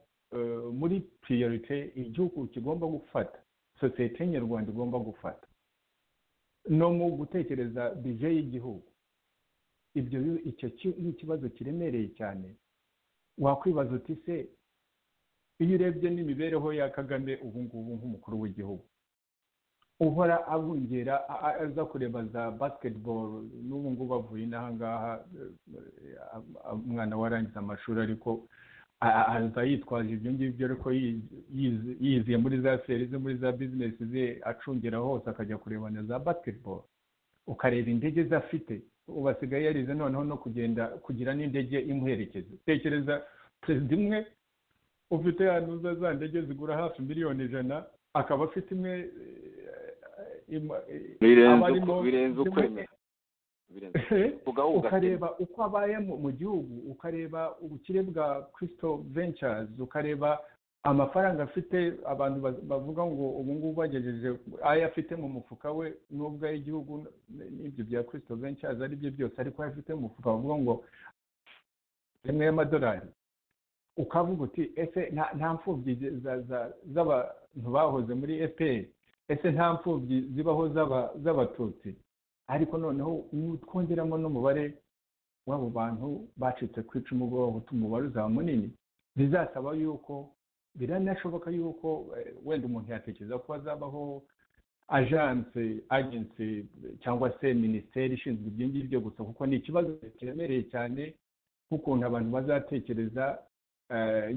muri piriyorite igihugu kigomba gufata sosiyete nyarwanda igomba gufata no mu gutekereza bije y'igihugu ibyo icyo ikibazo kiremereye cyane wakwibaza uti se iyo urebye n'imibereho ya kagame ubu ngubu nk'umukuru w'igihugu uhora abungera aza kureba za basketball n'ubu ngubu avuye inaha ngaha umwana warangiza amashuri ariko aza yitwaje ibyo ngibyo ariko yiziye muri za feri ze muri za bizinesi ze acungira hose akajya kureba na za basketball ukareba indege ze afite ubu asigaye yarize noneho no kugenda kugira n'indege imuherekeza tekereza perezida imwe ufite hano za ndege zigura hafi miliyoni ijana akaba afite imwe birenze ukwemera ukareba uko abaye mu gihugu ukareba ubukire bwa kirisito ventures ukareba amafaranga afite abantu bavuga ngo ubu ngubu bagejeje ayo afite mu mufuka we n'ubwo ay'igihugu n'ibyo bya kirisito ventures ari byo byose ariko ayo afite mu mufuka bavuga ngo rimwe y'amadolari ukavuga uti ese nta mfubyi z'abantu bahoze muri fpr ese nta mfubyi zibaho z'abatutsi ariko noneho twongeramo n'umubare w'abo bantu bacitse ku icumu bw'abahutu umubare uzaba munini bizasaba yuko biranashoboka yuko wenda umuntu yatekereza ko hazabaho ajanse agensi cyangwa se minisiteri ishinzwe ibyo ngibyo gusa kuko ni ikibazo kiremereye cyane nk'ukuntu abantu bazatekereza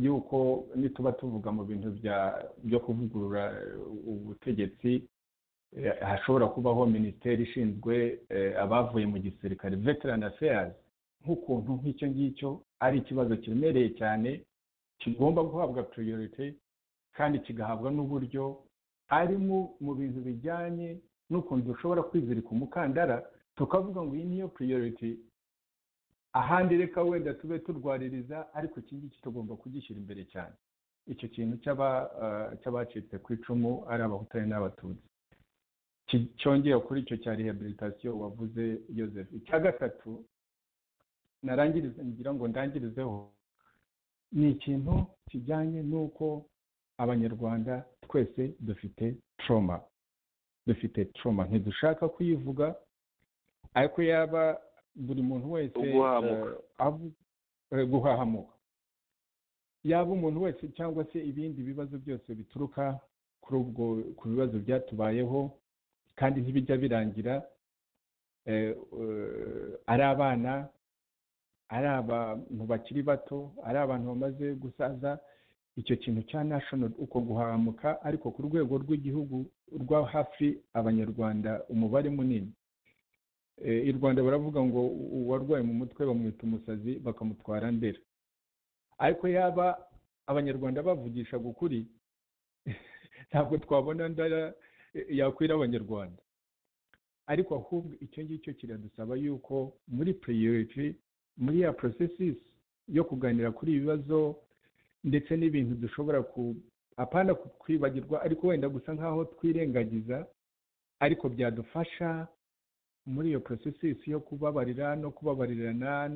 yuko nituba tuvuga mu bintu byo kuvugurura ubutegetsi hashobora kubaho minisiteri ishinzwe abavuye mu gisirikare veterani aferasi nk'ukuntu nk'icyo ngicyo ari ikibazo kiremereye cyane kigomba guhabwa piriyorite kandi kigahabwa n'uburyo ari mu bintu bijyanye n'ukuntu dushobora kwizirika umukandara tukavuga ngo iyi niyo piriyorite ahandi reka wenda tube turwaririza ariko iki ngiki tugomba kugishyira imbere cyane icyo kintu cy'abacitse ku icumu ari abahutari n'abatutsi cyongera kuri icyo cya rehabilitasiyo wavuze Joseph icya gatatu narangirize ngira ngo ndangirizeho ni ikintu kijyanye n'uko abanyarwanda twese dufite troma dufite troma ntidushaka kuyivuga ariko yaba buri muntu wese guhahamuka yaba umuntu wese cyangwa se ibindi bibazo byose bituruka kuri ubwo ku bibazo byatubayeho kandi ntibijya birangira ari abana ari abantu bakiri bato ari abantu bamaze gusaza icyo kintu cya national uko guhahamuka ariko ku rwego rw'igihugu rwa hafi abanyarwanda umubare munini i rwanda baravuga ngo uwarwaye mu mutwe bamwita umusazi bakamutwara ndera ariko yaba abanyarwanda bavugisha ukuri ntabwo twabona ndara yakwira abanyarwanda ariko ahubwo icyo ngicyo kiradusaba yuko muri piriyoriti muri ya porosesisi yo kuganira kuri ibi bibazo ndetse n'ibintu dushobora ku apana kwibagirwa ariko wenda gusa nk'aho twirengagiza ariko byadufasha muri iyo porosesisi yo kubabarira no kubabarirana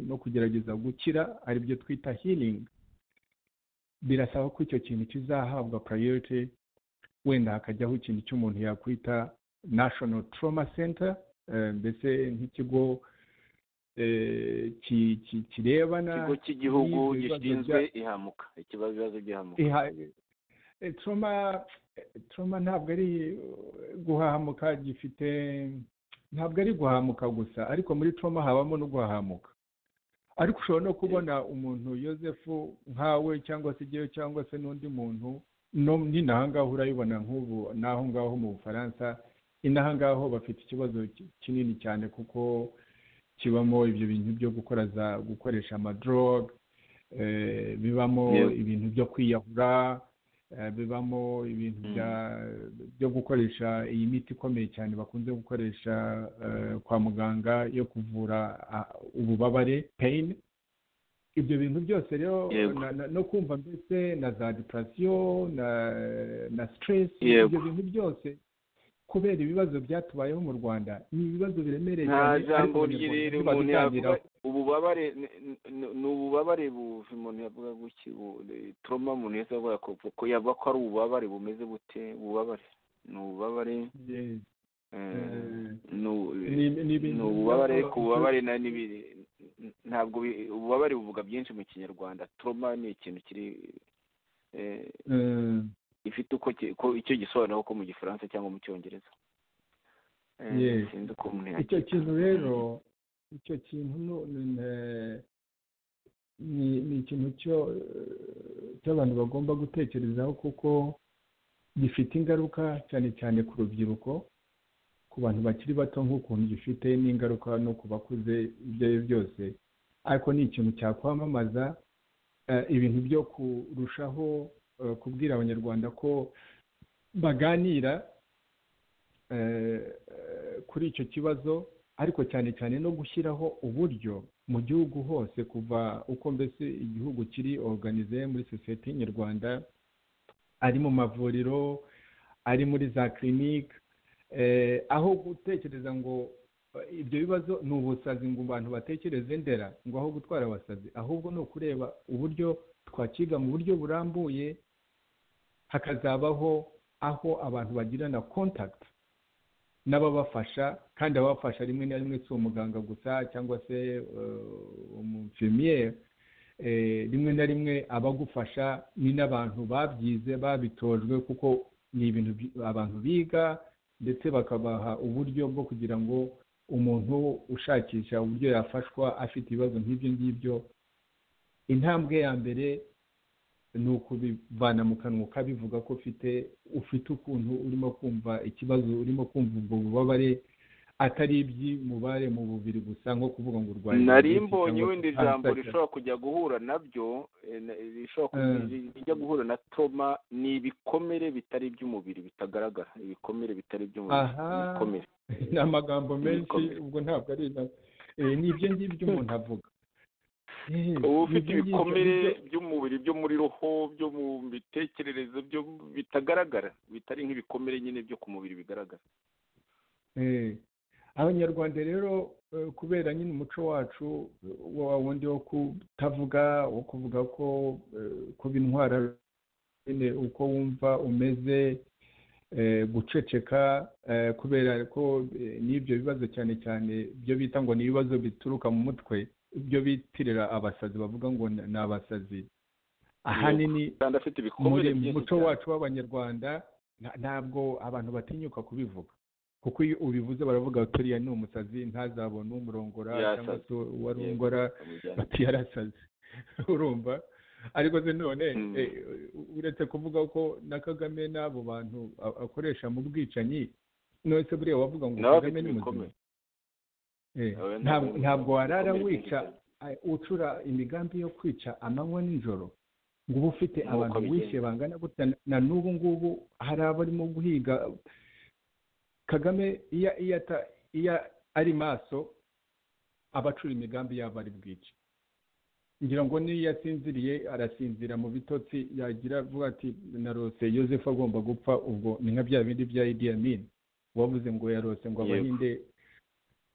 no kugerageza gukira ari byo twita hiringi birasaba ko icyo kintu kizahabwa purayoriti wenda hakajyaho ikintu cy'umuntu yakwita nashono toroma senta mbese nk'ikigo kirebana ikigo cy'igihugu gishinzwe ihamuka ikibazo by'ihamuka turoma turoma ntabwo ari guhahamuka gifite ntabwo ari guhahamuka gusa ariko muri turoma habamo no guhahamuka ariko ushobora no kubona umuntu yosefu nkawe cyangwa se igihe cyangwa se n'undi muntu nyine aha ngaha urayibona nk'ubu n'aho ngaho mu bufaransa inaha ngaho bafite ikibazo kinini cyane kuko kibamo ibyo bintu byo gukora za gukoresha amadoroga bibamo ibintu byo kwiyahura bibamo ibintu byo gukoresha iyi miti ikomeye cyane bakunze gukoresha kwa muganga yo kuvura ububabare peyini ibyo bintu byose rero no kumva mbese na za depurasiyo na siteresi ibyo bintu byose kubera ibibazo byatubayeho mu rwanda ni ibibazo biremereye nta jambo ryirira umuntu yavuga ububabare ni ububabare buva umuntu yavuga guki turoma umuntu wese avuga ko yavuga ko ari ububabare bumeze gute ububabare ni ububabare ni ububabare ariko ububabare ntabwo ububabare buvuga byinshi mu kinyarwanda turoma ni ikintu kiri ifite uko icyo gisobanura uko mu gifaransa cyangwa mu cyongereza icyo kintu rero icyo kintu ni ikintu cy'abantu bagomba gutekerezaho kuko gifite ingaruka cyane cyane ku rubyiruko ku bantu bakiri bato nk'ukuntu gifite n'ingaruka no ku bakuze ibyo ari byo byose ariko ni ikintu cyakwamamaza ibintu byo kurushaho kubwira abanyarwanda ko baganira kuri icyo kibazo ariko cyane cyane no gushyiraho uburyo mu gihugu hose kuva uko mbese igihugu kiri oruganize muri sosiyete nyarwanda ari mu mavuriro ari muri za kirinike aho gutekereza ngo ibyo bibazo ni ubusazi ngo abantu batekereze ndera ngo aho gutwara abasazi ahubwo ni ukureba uburyo twakiga mu buryo burambuye hakazabaho aho abantu bagirana kontakiti n'ababafasha kandi ababafasha rimwe na rimwe si umuganga gusa cyangwa se umufemiyeri rimwe na rimwe abagufasha ni n'abantu babyize babitojwe kuko ni ibintu abantu biga ndetse bakabaha uburyo bwo kugira ngo umuntu ushakisha uburyo yafashwa afite ibibazo nk'ibyo ngibyo intambwe ya mbere ni ukubivana mu kanwa ukabivuga ko ufite ufite ukuntu urimo kumva ikibazo urimo kumva ubwo bubabare atari iby'umubare mu bubiri gusa nko kuvuga ngo urwaye nari mbonye wenda ijambo rishobora kujya guhura nabyo rijya guhura na toma ni ibikomere bitari iby'umubiri bitagaragara ibikomere bitari iby'umubiri ibikomere ni amagambo menshi ubwo ntabwo ari ni ibyo ngibyo umuntu avuga uba ufite ibikomere by'umubiri byo muri roho byo mu mitekerereze byo bitagaragara bitari nk'ibikomere nyine byo ku mubiri bigaragara abanyarwanda rero kubera nyine umuco wacu wa wundi wo kutavuga wo kuvuga ko kuba intwara nyine uko wumva umeze guceceka kubera ko n'ibyo bibazo cyane cyane byo bita ngo ni ibibazo bituruka mu mutwe ibyo bitirira abasazi bavuga ngo ni abasazi ahanini muri muco wacu w'abanyarwanda ntabwo abantu batinyuka kubivuga kuko iyo ubivuze baravuga turiya ni umusazi ntazabone umurongora cyangwa se uwarongora bati yarasazi urumva ariko se none uretse kuvuga ko na kagame n'abo bantu akoresha mu bwicanyi none se buriya wavuga ngo kagame ni muzima ntabwo warara wica ucura imigambi yo kwica amanywa n'ijoro ngo uba ufite abantu wishyuye bangana gutya na n'ubu ngubu hari abarimo guhiga kagame iyo ari maso aba acura imigambi yaba ari bwica ngira ngo n'iyo asinziriye arasinzira mu bitotsi yagira avuga ati narose yosefu agomba gupfa ubwo ni nka bya bindi bya idiyamini wabuze ngo yarose ngo abahinde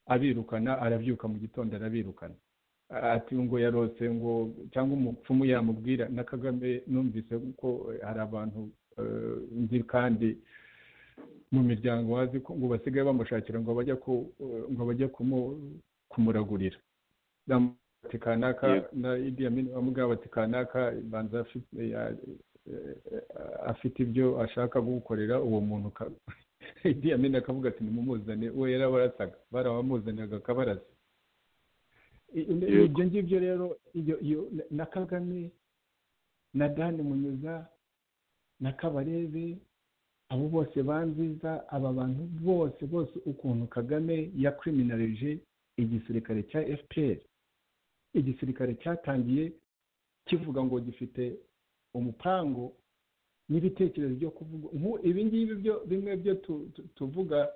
abirukana arabyuka mu gitondo arabirukana ati ngo yarose ngo cyangwa umupfumu yamubwira na kagame numvise ko hari abantu nzi kandi mu miryango wazi ko ngo basigaye bamushakira ngo bajya ngo bajye kumuragurira kanaka na idi yamini bamubwira bati kanaka banza afite ibyo ashaka gukorera uwo muntu idiyamini akavuga ati nimumuzane we yarabarasaga barabamuzaniraga akabaraza ibyo ngibyo rero na kagame na dani munyuza na kabarebe abo bose banziza aba bantu bose bose ukuntu kagame yakiriminarije igisirikare cya fpr igisirikare cyatangiye kivuga ngo gifite umupango n'ibitekerezo byo kuvuga ibi ngibi byo bimwe byo tuvuga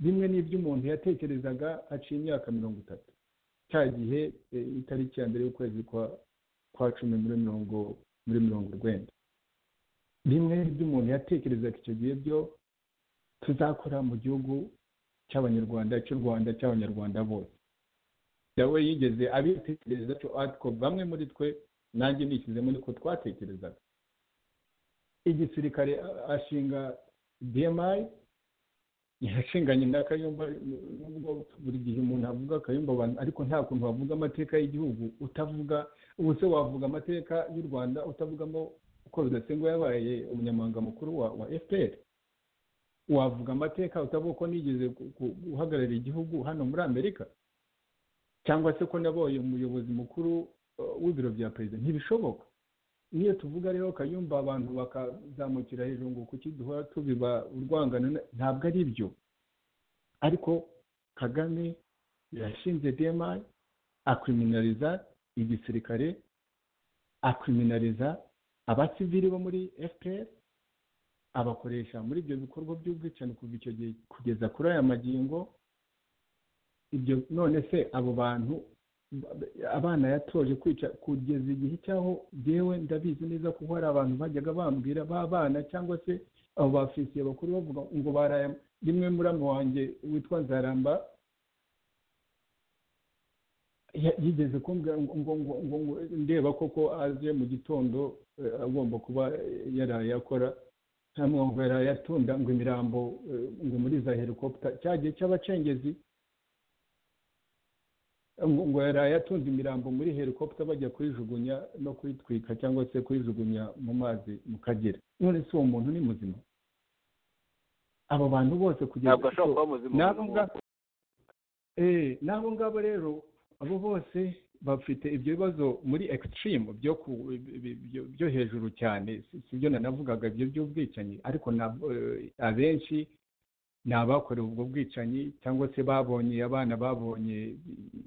bimwe n'ibyo umuntu yatekerezaga haciye imyaka mirongo itatu cya gihe itariki ya mbere y'ukwezi kwa cumi muri mirongo muri mirongo urwenda bimwe n'ibyo umuntu yatekerezaga icyo gihe byo tuzakora mu gihugu cy'abanyarwanda cy'u rwanda cy'abanyarwanda bose nawe yigeze abitekereza cyo atwo bamwe muri twe nanjye nishyizemo niko twatekerezaga igisirikare ashinga dmi yashinganye na kayumba buri gihe umuntu avuga kayumba abantu ariko nta kuntu wavuga amateka y'igihugu utavuga ubu se wavuga amateka y'u rwanda utavugamo uko bidatsindwa yabaye umunyamabanga mukuru wa fpr wavuga amateka utavuga ko nigeze guhagararira igihugu hano muri amerika cyangwa se ko naboye umuyobozi mukuru w'ibiro bya perezida ntibishoboka niyo tuvuga rero kayumba abantu bakazamukira hejuru ngo kuki duhora tubiba urwangano ntabwo ari byo ariko kagame yashinze demayi akriminariza igisirikare akriminariza abasivili bo muri fpr abakoresha muri ibyo bikorwa by'ubwicanyi kuva icyo gihe kugeza kuri aya magingo ibyo none se abo bantu abana yatoje kwica kugeza igihe cyaho yewe ndabizi neza kuko hari abantu bajyaga bambwira b'abana cyangwa se abo bafisiye bakuru bavuga ngo baraya rimwe muri wanjye witwa nzaramba yigeze kumbwira ngo ngo ndeba koko aze mu gitondo agomba kuba yaraye akora ntamwongo yaraye atunda ngo imirambo ngo muri za helikopita cyagiye cy'abacengezi ngo yaraye atunze imirambo muri helikopita bajya kuyijugunya no kuyitwika cyangwa se kuyijugunya mu mazi mu kagera none si uwo muntu ni muzima abo bantu bose kugeza ntabwo ashobora kuba muzima n'abo ngabo rero abo bose bafite ibyo bibazo muri ekisitirimu byo hejuru cyane si byo nanavugaga ibyo by'ubwicanyi ariko abenshi ni abakorewe ubwo bwicanyi cyangwa se babonye abana babonye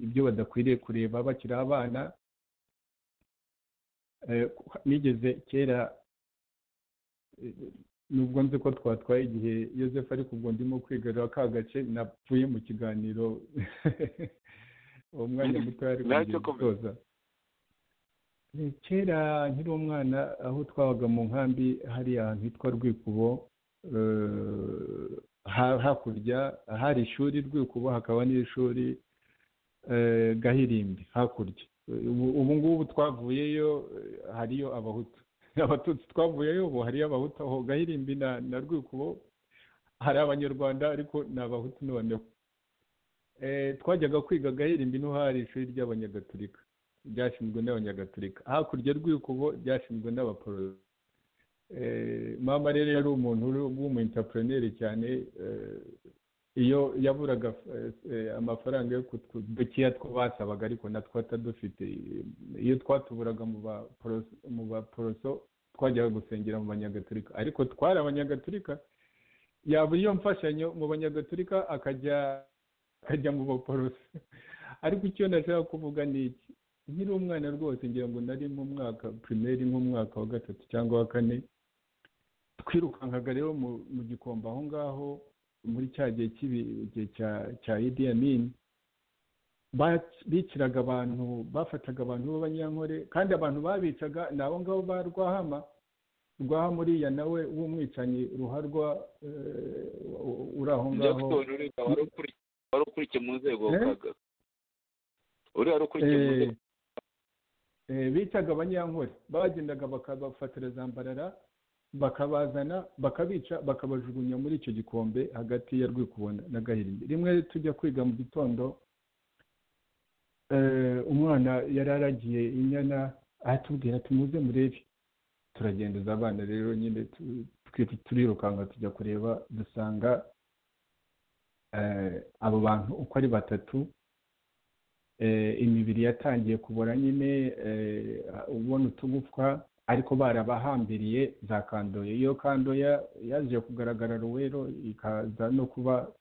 ibyo badakwiriye kureba bakiri abana nigeze kera nubwo nzi ko twatwaye igihe yosefu ariko ubwo ndimo kwigarura ka gace napfuye mu kiganiro uwo mwanya muto yari kugisoza kera nkiri umwana aho twabaga mu nkambi hari ahantu hitwa rwikubo hakurya hari ishuri rwikubo hakaba n'ishuri gahirimbi hakurya ubu ngubu twavuyeyo hariyo abahutu abatutsi twavuyeyo ubu hariyo abahutu aho gahirimbi na rwikubo hari abanyarwanda ariko ni abahutu noneho twajyaga kwiga gahirimbi hari ishuri ry'abanyagatulika ryashinzwe n'abanyagatulika hakurya rw'ikubo ryashinzwe n'abaporo mama rero yari umuntu w'umuyintapureneri cyane iyo yaburaga amafaranga yo kudukiya two basabaga ariko natwo atadufite iyo twatuburaga mu baporoso twajyaga gusengera mu banyagatulika ariko twari abanyagatulika yaba iyo mfashanyo mu banyagatulika akajya akajya mu baporoso ariko icyo nashaka kuvuga ni iki nkiri umwana rwose ngira ngo nari mu mwaka pirimeri nk'umwaka wa gatatu cyangwa wa kane twirukankaga rero mu gikombe aho ngaho muri cya gihe cy'igihe cya idiyamini biciraga abantu bafataga abantu b'abanyankore kandi abantu babicaga ni abo ngabo ba rwahama rwaha muriya nawe w'umwicanyi ruharwa uri aho ngaho wari ukurikiye mu nzego uriya wari ukurikiye mu nzego bitaga abanyankore bagendaga bakabafatira zambarara bakabazana bakabica bakabajugunya muri icyo gikombe hagati ya rwikubona na gahirimbi rimwe tujya kwiga mu gitondo umwana yari aragiye inyana aratubwira tumuze murebe turagendeza abana rero nyine tu- twi- turirukanka tujya kureba dusanga eh, abo bantu uko ari batatu eh, imibiri yatangiye kubora nyine eh, ubona utugufwa ariko barabahambiriye za kandoya iyo kandoya yaje kugaragara rero ikaza no kuba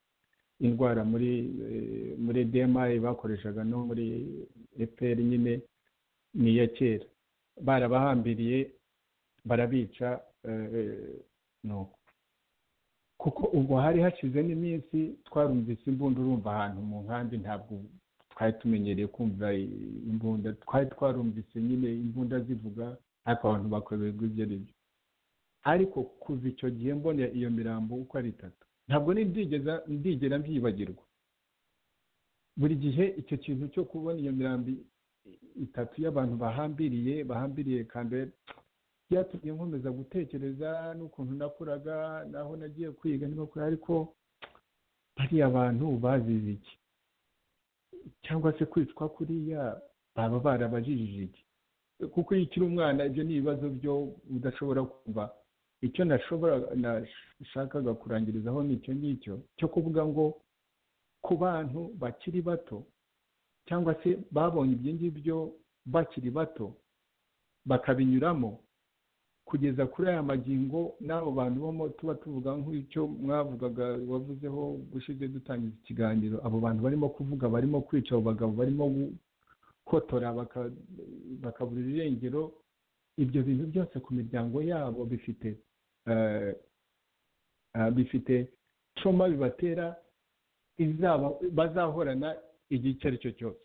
indwara muri eh, muri dmi bakoreshaga no muri epr nyine ni iya kera barabahambiriye barabica eh, nuko kuko ubwo hari hashize n'iminsi twarumvise imbunda urumva ahantu mu nkambi ntabwo twari tumenyereye kumva i- imbunda twari twarumvise nyine imbunda zivuga ariko abantu bakwibagirwa ibyo ari byo ariko kuva icyo gihe mbona iyo mirambo uko ari itatu ntabwo nindigeza ndigera mbyibagirwa buri gihe icyo kintu cyo kubona iyo mirambi itatu y'abantu bahambiriye bahambiriye kandi byatumye nkomeza gutekereza n'ukuntu nakuraga naho nagiye kwiga niba kure ariko bariya bantu bazize iki cyangwa se kwicwa kuriya baba barabajijije iki kuko iyo ukiri umwana ibyo ni ibibazo byo udashobora kumva icyo nashobora nashakaga kurangirizaho ni icyo ngicyo cyo kuvuga ngo ku bantu bakiri bato cyangwa se babonye ibyo ngibyo bakiri bato bakabinyuramo kugeza kuri aya magingo n'abo bantu bamo tuba tuvuga nk'icyo mwavugaga wavuzeho gushize dutangiza ikiganiro abo bantu barimo kuvuga barimo kwica abo bagabo barimo gukotora baka- bakabura irengero ibyo bintu byose ku miryango yabo bifite eh, ah, bifite coma bibatera izaba bazahorana igihe icyo ari cyo cyose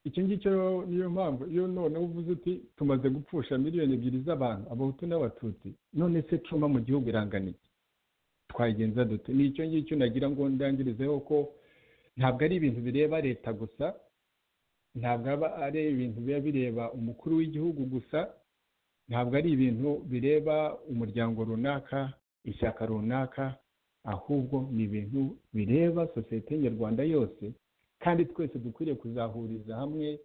icyo ngicyo rero niyo mpamvu iyo none uvuze uti tumaze gupfusha miliyoni ebyiri z'abantu abahutu n'abatutsi none se coma mu gihugu irangana iki twayigenza dute ni icyo ngicyo nagira ngo ndangirizeho ko ntabwo ari ibintu bireba leta gusa ntabwo aba ari ibintu biba bireba umukuru w'igihugu gusa ntabwo ari ibintu bireba umuryango runaka ishyaka runaka ahubwo ni ibintu bireba sosiyete nyarwanda yose kandi twese dukwiriye kuzahuriza hamwe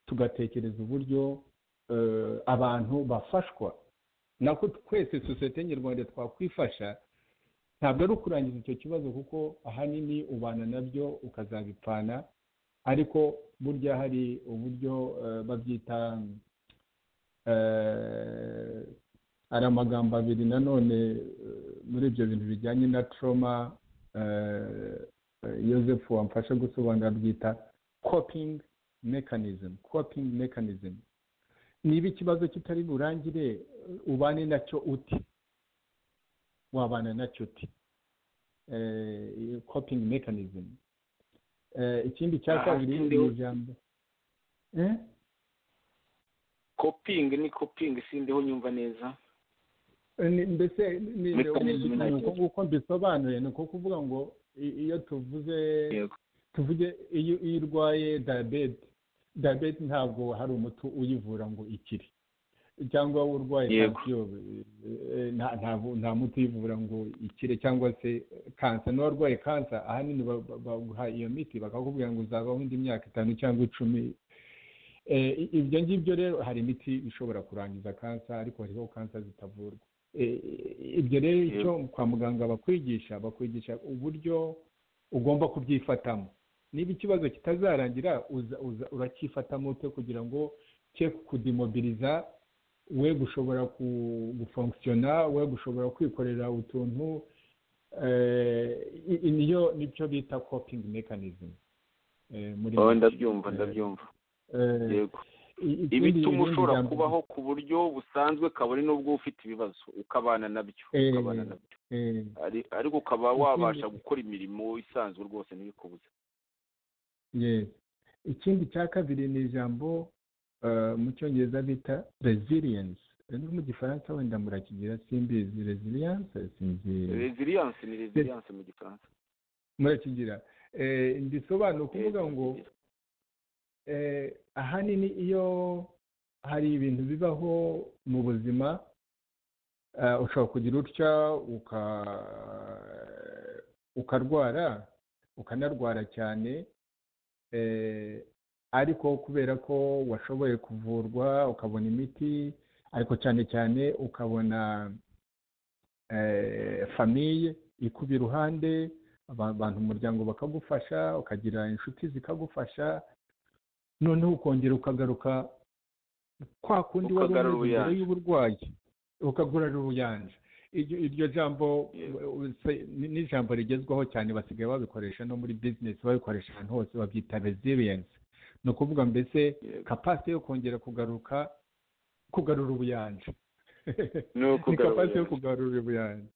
tugatekereza uburyo eh, abantu bafashwa nako twese sosiyete nyarwanda twakwifasha ntabwo ari ukurangiza icyo kibazo kuko ahanini ubana nabyo ukazabipfana ariko burya hari uburyo eh, babyita eh, hari amagambo abiri nanone eh, muri ibyo bintu bijyanye na trauma eh, yosefu wamfasha gusobanura bwita coping mechanism coping mechanism niba ikibazo kitari burangire ubane nacyo uti wabana nacyo uti Eh, coping mechanism Eh, ikindi cya Aha, kabiri ikindi- ni ijambo Eh? kopingi ni kopingi sindiho nyumva neza Ni- mbese ni- ni- Mechanism ni- ni nacyo. uko uko mbisobanuye ni uko kuvuga ngo i- iyo tuvuze yego tuvuge iyo iyo urwaye diyabete diyabete ntabwo hari umuti uyivura ngo ikire cyangwa urwaye Yego. kanseri eh, nta- ntabwo- nta muti uyivura ngo ikire cyangwa se kansa n'uwarwaye kansa ahanini ba- ba- baguha iyo miti bakakubwira ngo uzabaho indi myaka itanu cyangwa icumi Eh, i- ibyo ngibyo rero hari imiti ishobora kurangiza kansa ariko hariho kansa zitavurwa Eh, ibyo rero icyo kwa muganga bakwigisha bakwigisha uburyo ugomba kubyifatamo niba ikibazo kitazarangira uza- uza- uracyifatamo ute kugira ngo cye kudimobiriza we gushobora ku- gufonkisiyona we gushobora kwikorera utuntu eh, i- i- niyo nicyo bita coping mechanism eh, muri Oh, make. ndabyumva Eh, ndabyumva eh, yego i- ikindi- ibituma ibindi ushobora jambo- kubaho ku buryo busanzwe kabone n'ubwo uba ufite ibibazo ukabana nabyo Eh, ukabana nabyo eh, Ari- ariko ukaba ikindi- wabasha gukora imirimo isanzwe rwose ntibikubuze yes. ikindi cya kabiri ni ijambo eh, mu cyongereza bita resilience Eh, no mu gifaransa wenda murakigira simbizi resilience sinzi resilience ni resilience mu gifaransa murakigira Eh, ndisobanura ukuvuga Eh, ngo eh, ahanini iyo hari ibintu bibaho mu buzima eh, ushobora kugira utya uka- ukarwara ukanarwara cyane eh, ariko kubera ko washoboye kuvurwa ukabona imiti ariko cyane cyane ukabona famiye ikuba iruhande abantu mu muryango bakagufasha ukagira inshuti zikagufasha noneho ukongera ukagaruka kwa kundi wari Ukagarura umeze mbere ubuyanja. y'uburwayi ukagarura ubuyanja iryo iryo jambo se- ni- ni ijambo rigezweho cyane basigaye babikoresha no muri bizinesi babikoresha ahantu hose babyita resilience ni ukuvuga mbese Yego. kapasite yo kongera kugaruka kugarura ubuyanja ni ni ukugarura kapasite yo ubuyanja. kugarura ubuyanja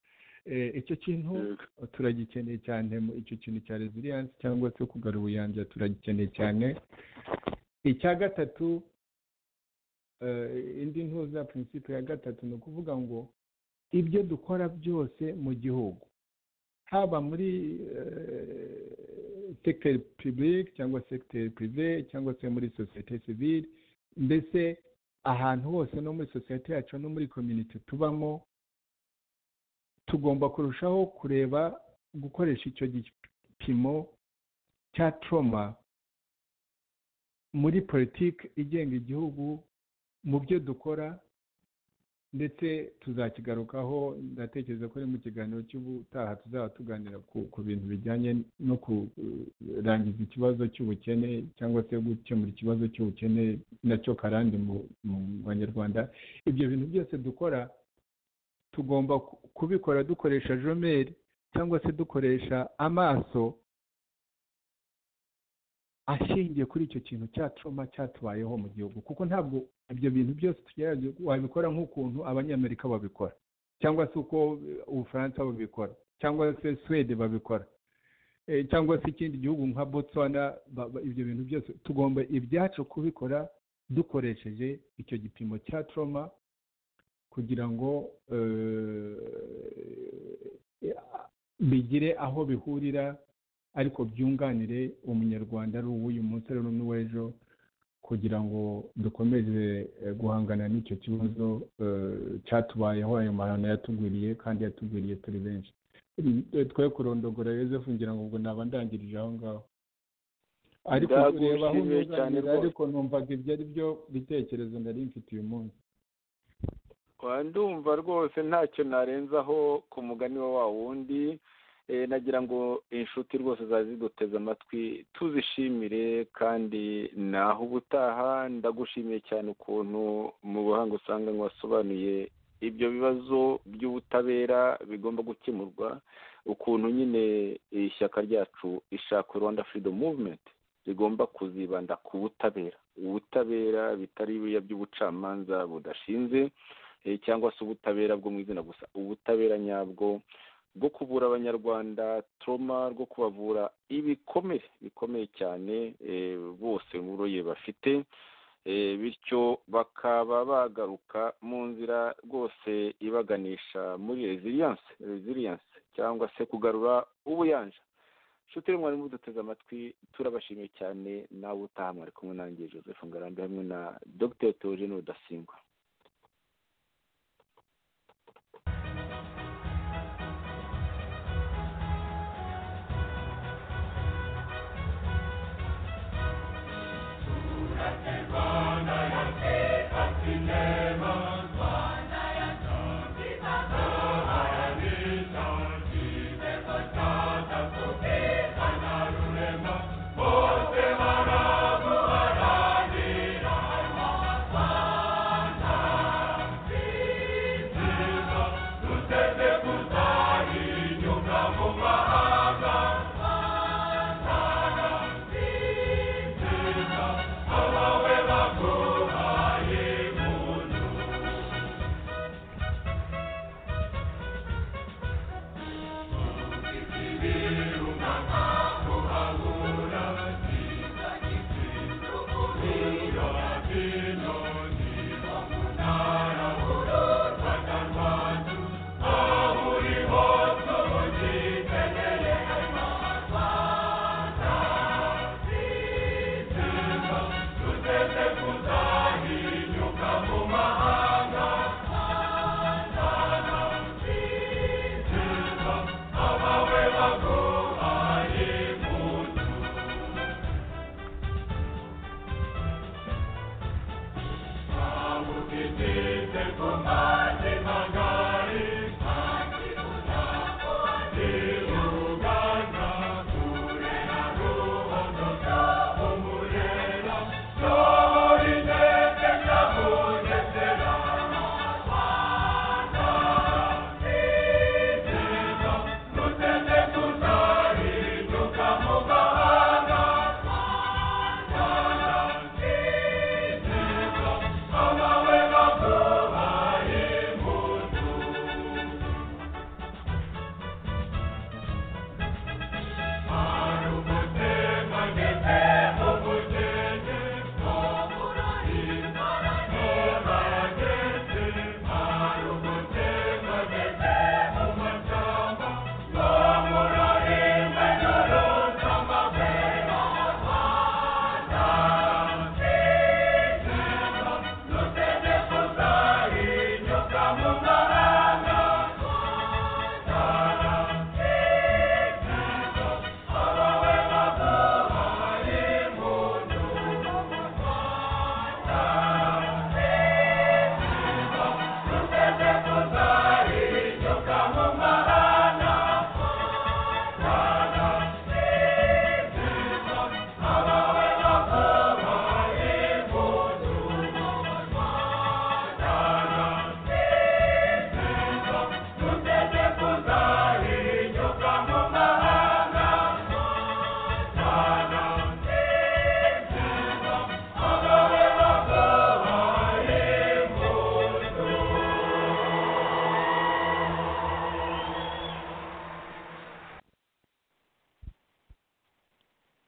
Eh, icyo kintu Yego. turagikeneye cyane mu icyo kintu cya resilience cyangwa se kugarura ubuyanja turagikeneye cyane icya gatatu eh, indi ntuza prinsipe ya gatatu ni ukuvuga ngo ibyo dukora byose mu gihugu haba muri sekiteri pibulike cyangwa sekiteri pirive cyangwa se muri sosiyete sivile mbese ahantu hose no muri sosiyete yacu no muri komyuniti tubamo tugomba kurushaho kureba gukoresha icyo gipimo cya toroma muri politiki igenga igihugu mu byo dukora ndetse tuzakigarukaho ndatekereza ko ari mu kiganiro cy'ubutaha tuzaba tuganira ku, ku bintu bijyanye no kurangiza ikibazo cy'ubukene cyangwa se gukemura ikibazo cy'ubukene nacyo karande mu, mu banyarwanda ibyo bintu byose dukora tugomba ku- kubikora dukoresha jomeri cyangwa se dukoresha amaso ashingiye kuri icyo kintu cya trauma cyatubayeho mu gihugu kuko ntabwo ibyo bintu byose tugerageza wabikora nk'ukuntu abanyamerika babikora cyangwa se uko eh, ubufaransa bubikora cyangwa se swede babikora Eh, cyangwa se ikindi gihugu nka botswana ba- ba- ibyo bintu byose tugomba ibyacu kubikora dukoresheje icyo gipimo cya trauma kugira ngo eh, bigire aho bihurira ariko byunganire umunyarwanda ari uw'uyu munsi ari n'uw'ejo kugira ngo dukomeze eh, guhangana n'icyo kibazo eh, cyatubayeho ayo mahano yatugwiriye kandi yatugwiriye turi benshi twe kurondogora yosefu ngira ngo ubwo naba ndangirije aho ngaho ariko Ndagushimiye kureba aho nyunganira, cyane rwose. ariko numvaga ibyo ari byo bitekerezo nari mfite uyu munsi Wa, ndumva rwose ntacyo narenzaho ku mugani wa wa wundi Eh, nagira ngo inshuti rwose zaziduteze amatwi tuzishimire kandi naho ubutaha ndagushimiye cyane ukuntu mu buhanga usanga wasobanuye ibyo bibazo by'ubutabera bigomba gukemurwa ukuntu nyine ishyaka ryacu ishaka rwanda freedom movement rigomba kuzibanda ku butabera ubutabera bitari biriya by'ubucamanza budashinze eh, cyangwa se ubutabera bwo mu izina gusa ubutabera nyabwo bwo kuvura abanyarwanda toroma rwo kubavura ibikomere bikomeye cyane eh, bose n'uburoye bafite Eh, bityo bakaba bagaruka mu nzira rwose ibaganisha muri resilience resilience cyangwa se kugarura ubuyanja nshuti rero mwarimu duteze amatwi turabashimiye cyane nawe utaha mwari kumwe nanjye joseph ngarambe hamwe na dr theogene rudasingwa Rwanda bigize kumara